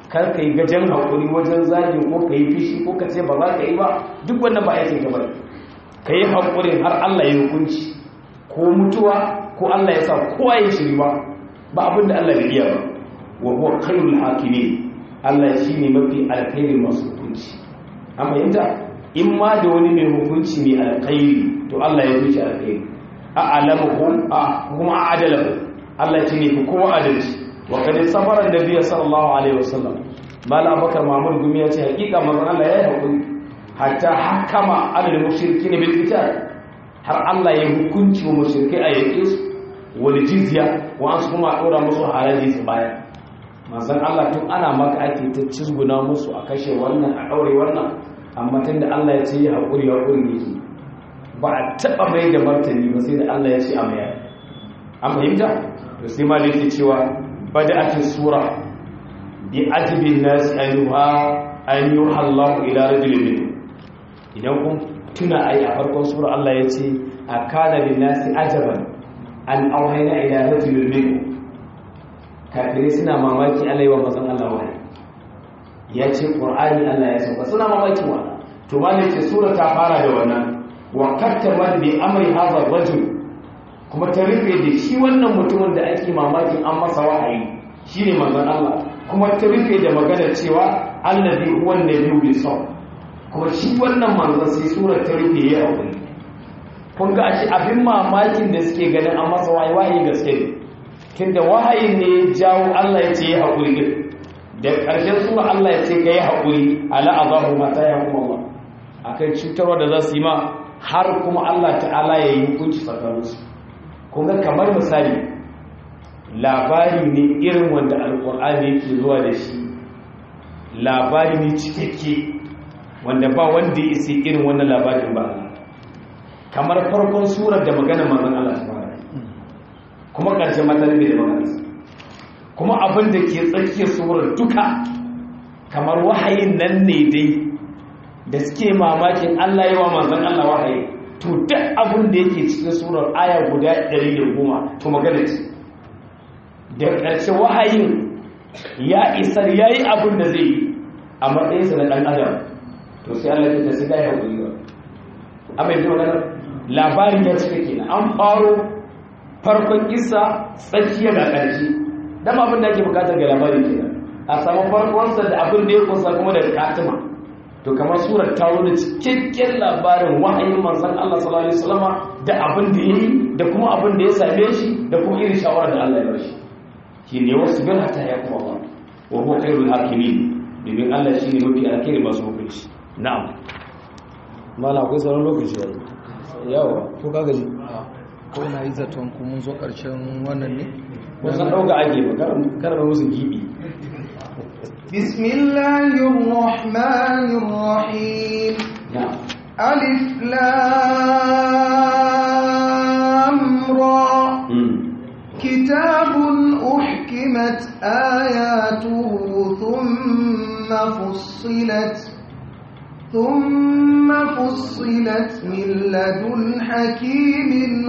kar ka yi gajen haƙuri wajen zagi ko ka yi fishi ko ka ce ba za ka yi ba duk wannan ba aikin ka bane ka yi haƙurin har Allah ya hukunci ko mutuwa ko Allah ya sa kowa ya shiri ba ba abin da Allah bai iya ba wa huwa khairul hakimin Allah shi ne mafi alkhairin masu hukunci an fahimta in ma da wani mai hukunci mai alkhairi to Allah ya zuci alkhairi a alamuhum a kuma a adalahu Allah ce ne fi kowa adalci wa kad sabara nabiyyi sallallahu alaihi wasallam mal abakar mahmud gumi ya ce hakika manzon Allah ya yi hakuri hatta hakama adal mushrikin bil qital har Allah ya hukunci wa mushrikai a yake su wal jizya wa an kuma dora musu haraji su baya manzon Allah tun ana maka ake ta cizguna musu a kashe wannan a daure wannan amma tunda Allah ya ce ya hakuri hakuri yake ba a taɓa mai da martani ba sai da Allah ya ce a mayar an fahimta to sai ma da yake cewa bada'atin sura bi ajibin nas ayyuha an yuha Allah ila rajulin minhum idan kun tuna ai a farkon sura Allah ya ce a kana lin nasi ajaban an auhayna ila rajulin minhum kafirai suna mamaki Allah wa mazan Allah wahayi ya ce qur'ani Allah ya sauka suna mamaki wannan to ma ne ce sura ta fara da wannan wa kattamat bi amri hadha rajul kuma ta rufe da shi wannan mutumin da ake mamakin an masa wahayi shine manzon Allah kuma ta rufe da magana cewa allazi huwa nabiyyu bi saw kuma shi wannan manzon sai sura ta rufe ya aure kun ga ashe abin mamakin da suke ganin an masa wahayi wahayi gaske ne tunda wahayin ne ya jawo Allah ya ce ya haƙuri da ƙarshen sura Allah ya ce ka yi haƙuri ala azabu mata ya kuma Allah akan cutarwa da za su yi ma har kuma Allah ta'ala ya yi hukunci tsakaninsu kuma kamar misali labari ne irin wanda alkur'ani yake zuwa da shi labari ne cikakke wanda ba wanda ya isi irin wannan labarin ba kamar farkon surar da magana manzon Allah ta fara kuma ƙarshen matsalar da magana kuma abin da ke tsakiyar surar duka kamar wahayin nan ne dai da suke mamakin Allah yawa manzon Allah wahayi to duk abin da yake cikin surar aya guda 110 to magana ce da ƙarshe wahayin ya isar yayi abin da zai yi a matsayinsa na ɗan adam to sai Allah ya ce sai ya hakuri ba amma yanzu magana labarin ya cika kenan an faro farkon kissa tsakiya ga ƙarshe dan abin da ake bukatar ga labarin kenan a samu farkonsa da abin da ya kusa kuma da katima to kamar surar ta zo da cikakken labarin wahayin manzon Allah sallallahu alaihi wasallama da abin da yayi da kuma abin da ya same shi da kuma irin shawara da Allah ya bashi shi ne wasu bin hata ya kuma Allah wa huwa khairul hakimin domin Allah shine mafi alkhairi masu hukunci na'am mala akwai sauran lokaci yayi yawa ko ka gaji ko na yi zaton ku mun zo karshen wannan ne wasan dauka ake ba kar ba musu gibi بسم الله الرحمن الرحيم na'am ألف لام را mm. كتاب أحكمت آياته ثم فصلت ثم فصلت من لدن حكيم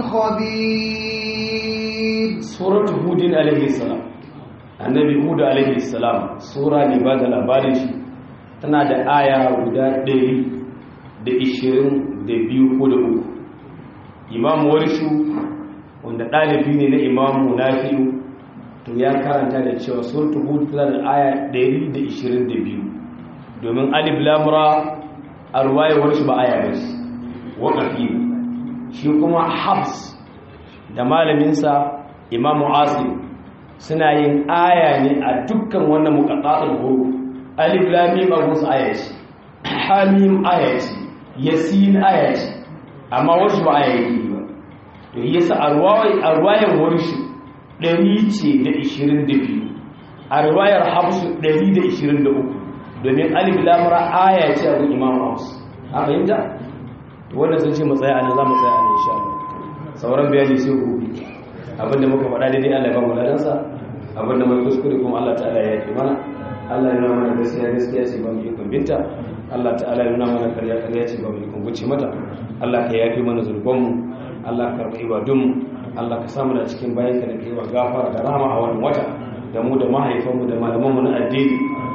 خبير suratu hudin alaihi salam annabi hud alaihi salam sura ne ba da labarin shi tana da aya guda ɗari da ishirin da biyu ko da uku imamu warshu wanda ɗalibi ne na imamu nafi'u to ya karanta da cewa suratu hud tana da aya ɗari da ishirin da biyu domin alif lamura a ruwayewar shi ba aya ba shi waƙafi ne shi kuma habs da malaminsa imamu asim suna yin aya ne a dukkan wannan muqattatul huruf alif lam mim a musu aya ce hamim aya ce yasin aya ce amma wasu ba aya yake ba to yasa arwai arwayan warshi 100 ce da 22 arwayar hafsu 123 domin alif lam ra aya ce a imamu hafs a fahimta to wannan sun ce mu tsaya anan za mu tsaya anan insha Allah sauran bayani sai gobe abinda muka faɗa daidai Allah ya ba mu ladansa abinda mai kuskure kuma Allah ta'ala ya yi mana Allah ya nuna mana gaskiya gaskiya ce ba mu ikon binta Allah ta'ala ya nuna mana karya karya ce ba mu ikon guce mata Allah ka yafi mana zurbanmu Allah ka karɓi ibadunmu Allah ka samu da cikin bayan ka da kai wa gafara da rahama a wannan wata da mu da mahaifanmu da malamanmu na addini da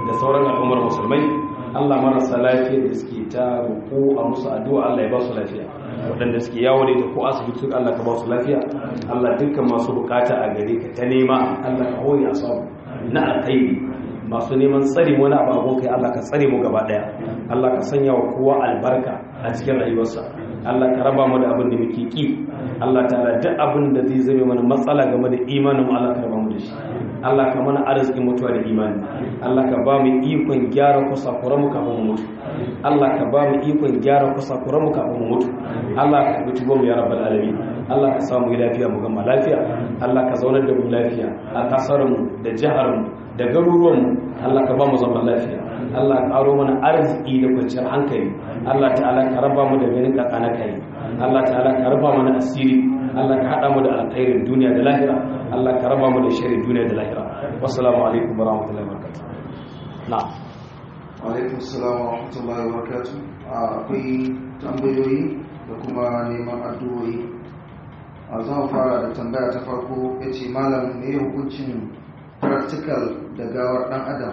da sauran al'ummar musulmai Allah marasa lafiya da suke ta roƙo a musu addu'a Allah ya ba su lafiya waɗanda suke yawo da ko asibiti Allah ka ba su lafiya Allah dukkan masu bukata a gare ka ta nema Allah ka hori a samu na alkhairi masu neman tsare wani abu kai Allah ka tsare mu gaba daya Allah ka sanya wa kowa albarka a cikin rayuwarsa Allah ka raba mu da abin da muke ki Allah ta'ala duk abin da zai zame mana matsala game da imanin mu Allah ka raba mu da shi Allah ka mana arzikin mutuwa da imani Allah ka ba mu ikon gyara kusakuran mu kafin mu mutu Allah ka ba mu ikon gyara kusakuran mu kafin mu mutu Allah ka bi tubo mu ya rabbal alamin Allah ka samu lafiya mu gama lafiya Allah ka zaunar da mu lafiya a kasar mu da jihar mu da garuruwan mu Allah ka ba mu zaman lafiya Allah ka aro mana arziki da kwanciyar hankali Allah ta'ala ka raba mu da ganin kakana kai Allah ta'ala ka raba mana asiri Allah ka hada mu da alkhairin duniya da lahira Allah ka raba mu da sharrin duniya da lahira wassalamu alaikum wa rahmatullahi wa barakatuh na'am alaikum salam wa rahmatullahi wa barakatuh akwai tambayoyi da kuma neman addu'o'i a zan fara da tambaya ta farko ya ce malam ne hukuncin practical da gawar dan adam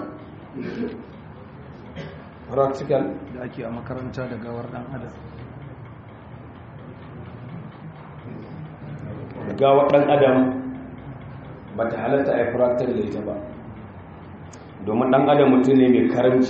practical da ake a makaranta da gawar dan adam gawa ɗan adam ba ta halatta a yi practical da ita ba domin ɗan adam mutum ne mai karanci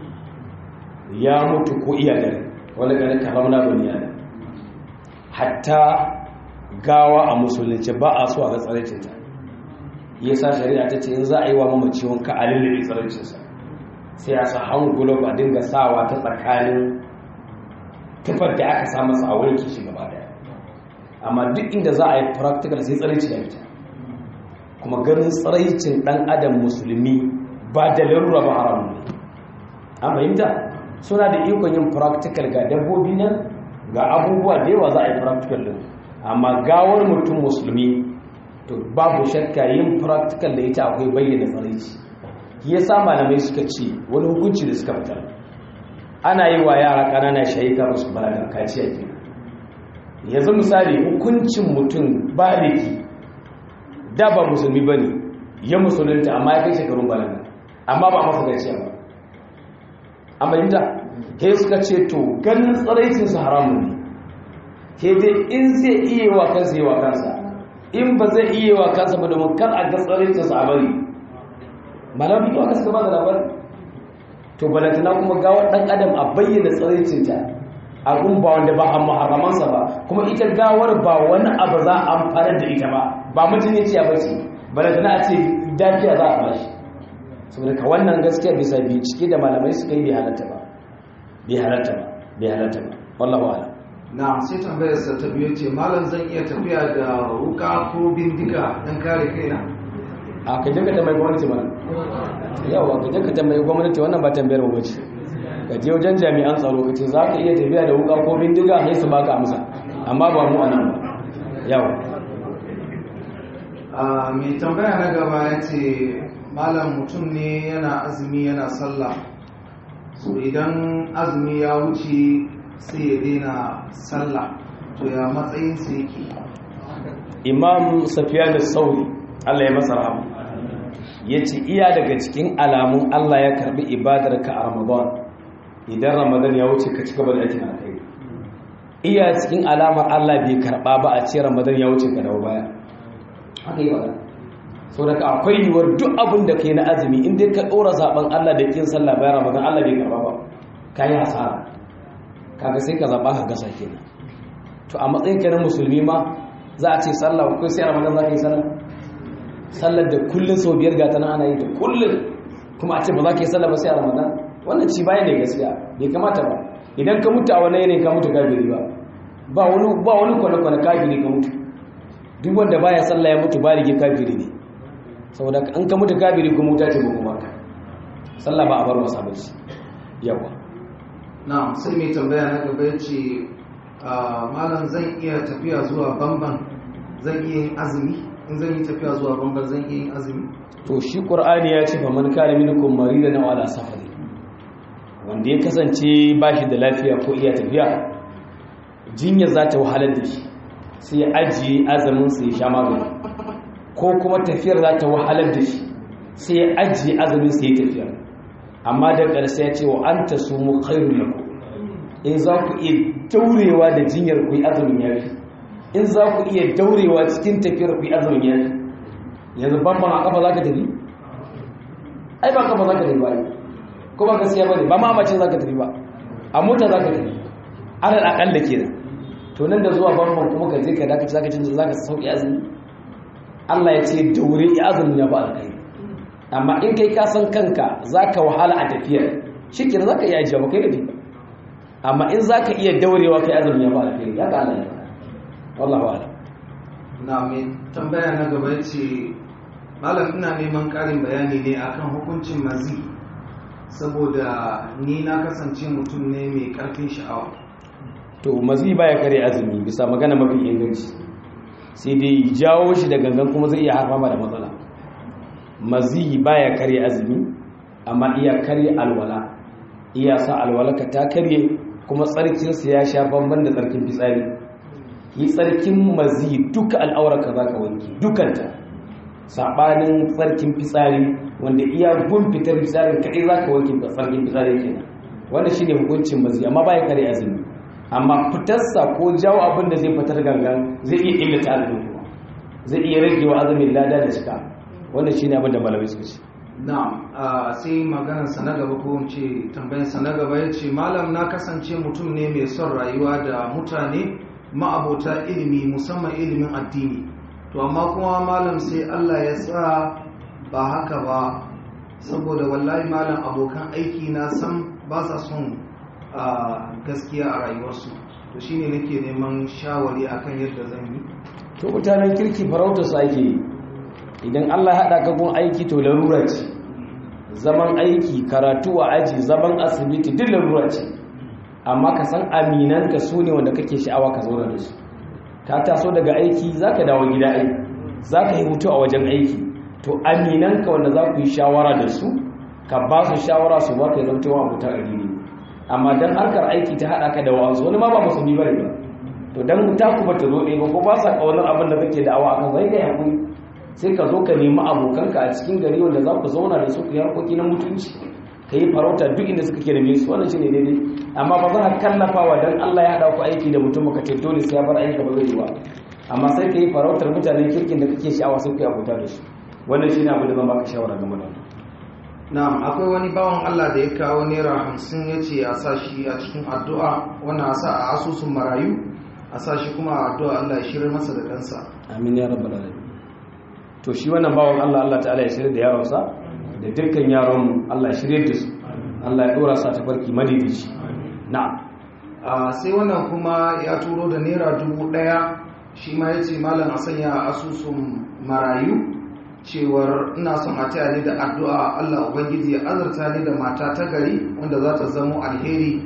ya mutu ko iya dare wani gani kalam na duniya ne hatta gawa a musulunci ba a so a ga tsaraicinta ya sa shari'a ta ce in za a yi wa mamaci wanka a lullube tsaraicinsa sai a sa hangulo ba dinga sawa ta tsakanin tufar da aka sa masa a wanke shi gaba daya amma duk inda za a yi practical sai tsaraici ya fita kuma ganin tsaraicin dan adam musulmi ba da larura ba haramun ne an fahimta suna da ikon yin practical ga dabbobi nan ga abubuwa da yawa za a yi practical din amma gawar mutum musulmi to babu shakka yin practical da ita akwai bayyana tsaraici ya sa malamai suka ce wani hukunci da suka fitar ana yi wa yara ƙanana shayika ba su balaga kaciya ke yanzu misali hukuncin mutum baliki da ba musulmi ba ne ya musulunta amma ya kai shekarun balaga amma ba masa kaciya ba amma yadda he suka ce to ganin tsaraicinsa haramun ne he dai in zai iya wa kansa yi wa kansa in ba zai iya wa kansa ba domin kan a ga tsaraicinsa a bari malamu to aka suka ba da labarin to balantana kuma gawar dan adam a bayyana tsaraicinta abun ba wanda ba a maharamansa ba kuma ita gawar ba wani abu za a amfanar da ita ba ba mutum ya ciya bace balantana a ce dafiya za a bashi saboda ka wannan gaskiya bisa bincike da malamai suka yi bai halatta ba bai halatta ba bai halatta ba wallahu a'lam na sai tambayar sa ta biyu ce malam zan iya tafiya da wuka ko bindiga don kare kaina a ka je ka tambayi gwamnati mana yawa ka je ka tambayi gwamnati wannan ba tambayar mu bace ka je wajen jami'an tsaro ka ce za ka iya tafiya da wuka ko bindiga sai su baka amsa amma ba mu anan ba yawa a mai tambaya na gaba ya ce malam mutum ne yana azumi yana sallah so idan azumi ya wuce sai ya daina sallah to ya matsayin sa yake imam safiya da sauri allah ya masa rahama ya ce iya daga cikin alamun allah ya karbi ibadar ka a ramadan idan ramadan ya wuce ka ci gaba da aikin alkhairi iya cikin alamar allah bai karba ba a ce ramadan ya wuce ka dawo baya haka yi magana sau da akwai yiwuwar duk abin da kai na azumi in dai ka ɗora zaɓen allah da kin sallah bayan ramadan allah bai karba ba ka yi hasara kaga sai ka zaɓa ka gasa kenan to a matsayin ka na musulmi ma za a ce sallah ko sai ramadan za ka yi sallah sallar da kullum sau biyar ga tana ana yi da kullum kuma a ce ba za ka yi sallah ba sai a ramadan wannan ci baya ne gaskiya bai kamata ba idan ka mutu a wani yanayin ka mutu kafiri ba ba wani ba wani kwane-kwane kafiri ka mutu duk wanda baya sallah ya mutu ba rige kafiri ne saboda an ka mutu kafiri kuma wuta ce ba kuma ka sallah ba a bar masa ba yawa na sai mai tambaya na gaba ya ce malam zan iya tafiya zuwa bamban zan iya yin azumi in zan yi tafiya zuwa bamban zan iya yin azumi to shi qur'ani ya ce fa man kana minkum maridan aw ala safari wanda ya kasance ba shi da lafiya ko iya tafiya jinya za ta wahalar da shi sai ya ajiye azumin sai ya sha magani ko kuma tafiyar za ta wahalar da shi sai ya ajiye azumin sai ya tafiya amma da ƙarshe ya ce wa anta sumu khairul lakum in za ku iya daurewa da jinyar ku yi azumin yafi in za ku iya daurewa cikin tafiyar ku yi azumin yafi yanzu babban a kafa za ka tafi ai ba kafa za ka tafi ba ko ba gaskiya ba ne ba ma mace za ka tafi ba a mota za ka tafi alal akalla kenan to nan da zuwa babban kuma ka je ka dace za ka cin za ka sauki azumi Allah ya ce daure ya azumin ya ba alkai amma in kai ka san kanka za ka wahala a tafiyar shi kenan za ka iya ajiya ba kai da ba amma in za ka iya daurewa kai azumin ya ba alkai ya ga Allah ya wallahu a'lam na mai tambaya na gaba ce malam ina neman ƙarin bayani ne akan hukuncin mazi saboda ni na kasance mutum ne mai ƙarfin sha'awa to mazi baya kare azumi bisa magana mafi inganci sai dai jawo shi da gangan kuma zai iya harfa da matsala mazi baya kare azumi amma iya kare alwala iya sa alwalaka ta karye kuma tsarkinsa ya sha bamban da tsarkin fitsari yi tsarkin mazi duka al'aurarka za ka wanke dukanta saɓanin tsarkin fitsari wanda iya gun fitar fitsarin kaɗai za ka wanke tsarkin fitsari kenan wanda shi ne hukuncin mazi amma baya kare azumi amma fitarsa ko jawo abin da zai fitar gangan zai iya illata azumin kuma zai iya rage wa azumin lada da cika wanda shi ne abin da malamai suka ce na sai maganarsa na gaba ko ce tambayarsa na gaba ya ce malam na kasance mutum ne mai son rayuwa da mutane ma'abota ilimi musamman ilimin addini to amma kuma malam sai Allah ya sa ba haka ba saboda wallahi malam abokan aiki na san ba sa son gaskiya a rayuwarsu to shine nake neman shawari akan yadda zan yi to mutanen kirki farauta su ake yi idan Allah haɗa ka gun aiki to larura ce zaman aiki karatu a aji zaman asibiti duk larura ce amma ka san aminanka su ne wanda kake sha'awa ka zauna da su ka taso daga aiki za ka dawo gida aiki za ka yi hutu a wajen aiki to aminanka wanda za ku yi shawara da su ka ba su shawara su ba ka yi zamtowa abuta a gini amma don harkar aiki ta haɗa ka da wa'ansu wani ma ba musulmi ba ne ba to don ta ku ba ta zo ɗaya ba ko ba sa ƙaunar abin da kake da'awa a kan zai kai haƙuri sai ka zo ka nemi abokanka a cikin gari wanda za ku zauna da su ku yi harkoki na mutunci ka yi farauta duk inda suka ke da su wannan shi ne daidai amma ba za ka kallafa wa don Allah ya haɗa ku aiki da mutum ka ce dole sai ya bar aiki ba zai ba amma sai ka yi farautar mutanen kirkin da kake sha'awa sai ku yi abuta da su wannan shi ne abu da zan baka shawara game da na'am akwai wani bawan Allah da ya kawo naira hamsin ya ce a sa shi a cikin addu'a wannan a sa a asusun marayu a sa shi kuma a addu'a Allah ya shirar masa da ɗansa amin ya rabbal alamin to shi wannan bawan Allah Allah ta'ala ya shirya da yaronsa da dukkan yaron Allah ya shirya da su Allah ya dora sa ta farki madidici na'am sai wannan kuma ya turo da naira dubu ɗaya shi ma ya ce malam a sanya a asusun marayu cewar ina son a taya ni da addu'a Allah ubangiji ya azurta ni da mata ta gari wanda za ta zamo alheri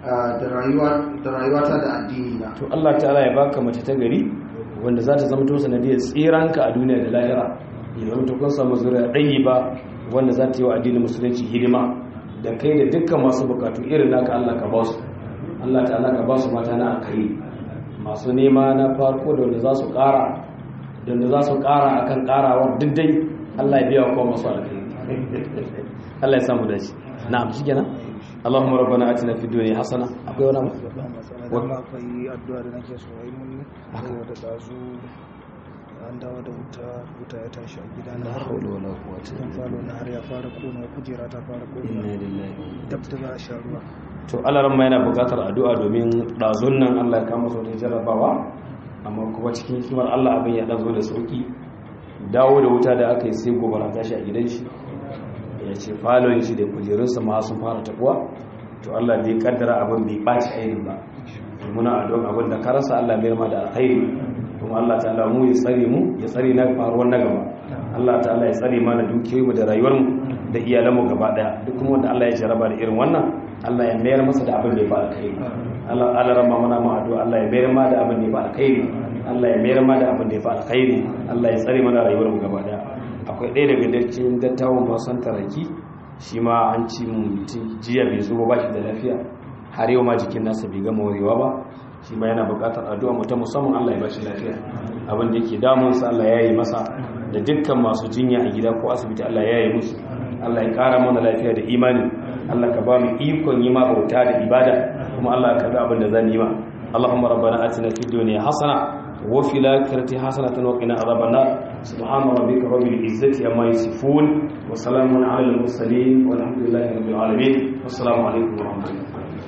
da rayuwata da addini na to Allah ta'ala ya baka mace ta gari wanda za ta zama to sanadiyar tsiranka a duniya da lahira ya zama to kun samu zuriya ɗayi ba wanda za ta yi wa addinin musulunci hidima da kai da dukkan masu bukatu irin naka Allah ka ba su Allah ta'ala ka ba su mata na akari masu nema na farko da wanda za su ƙara da wanda za su ƙara akan ƙarawar duk dai Allah ya biya wa kowa masu alkhairi Allah ya samu dace na'am shikenan Allahumma rabbana atina fid dunya hasana akwai wani wannan akwai addu'a da nake so yi mun saboda dazu an dawo da wuta wuta ya tashi a gida na har hawla wala quwwata dan falo na har ya fara kona kujera ta fara inna kona lillahi dab da za a sha ruwa to alaran ma yana buƙatar addu'a domin ɗazun nan Allah ya kama su da jarrabawa amma kuma cikin hikimar Allah abin ya ɗazo da sauki dawo da wuta da aka yi sai gobara tashi a gidan shi ya ce falon shi da kujerunsa ma sun fara tabuwa to Allah bai kaddara abin bai ɓaci ainihin ba to muna addu'a abin da ka rasa Allah bai ma da alkhairi kuma Allah ta'ala mu ya tsare mu ya tsare na faruwar na gaba Allah ta'ala ya tsare mana dukiyoyinmu da rayuwarmu da iyalanmu gaba daya duk kuma wanda Allah ya jaraba da irin wannan Allah ya mayar masa da abin da ya fa alkhairi Allah Allah rama mana mu addu'a Allah ya mayar ma da abin da ya fa alkhairi Allah ya mayar ma da abin da ya fa alkhairi Allah ya tsare mana rayuwarmu gaba daya akwai ɗaya daga cikin dattawan masan taraki shi ma an ci mutum jiya bai zo ba shi da lafiya har yau ma jikin nasa bai gama warewa ba shi ma yana buƙatar addu'a mu ta musamman Allah ya bashi lafiya abin da yake damun sa Allah ya yi masa da dukkan masu jinya a gida ko asibiti Allah ya yi musu Allah ya ƙara mana lafiya da imani Allah ka ba mu ikon yi ma bauta da ibada kuma Allah ka ga abin da zan yi ma Allahumma rabbana atina fid dunya hasana wa fil akhirati hasanatan wa qina adhaban nar subhana rabbika rabbil izzati amma yasifun wa salamun ala al mursalin walhamdulillahi rabbil alamin wassalamu alaikum wa rahmatullahi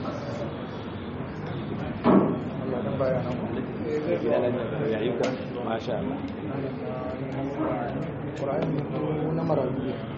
Allah dan bayanan ya yi masha Allah Qur'ani na marayu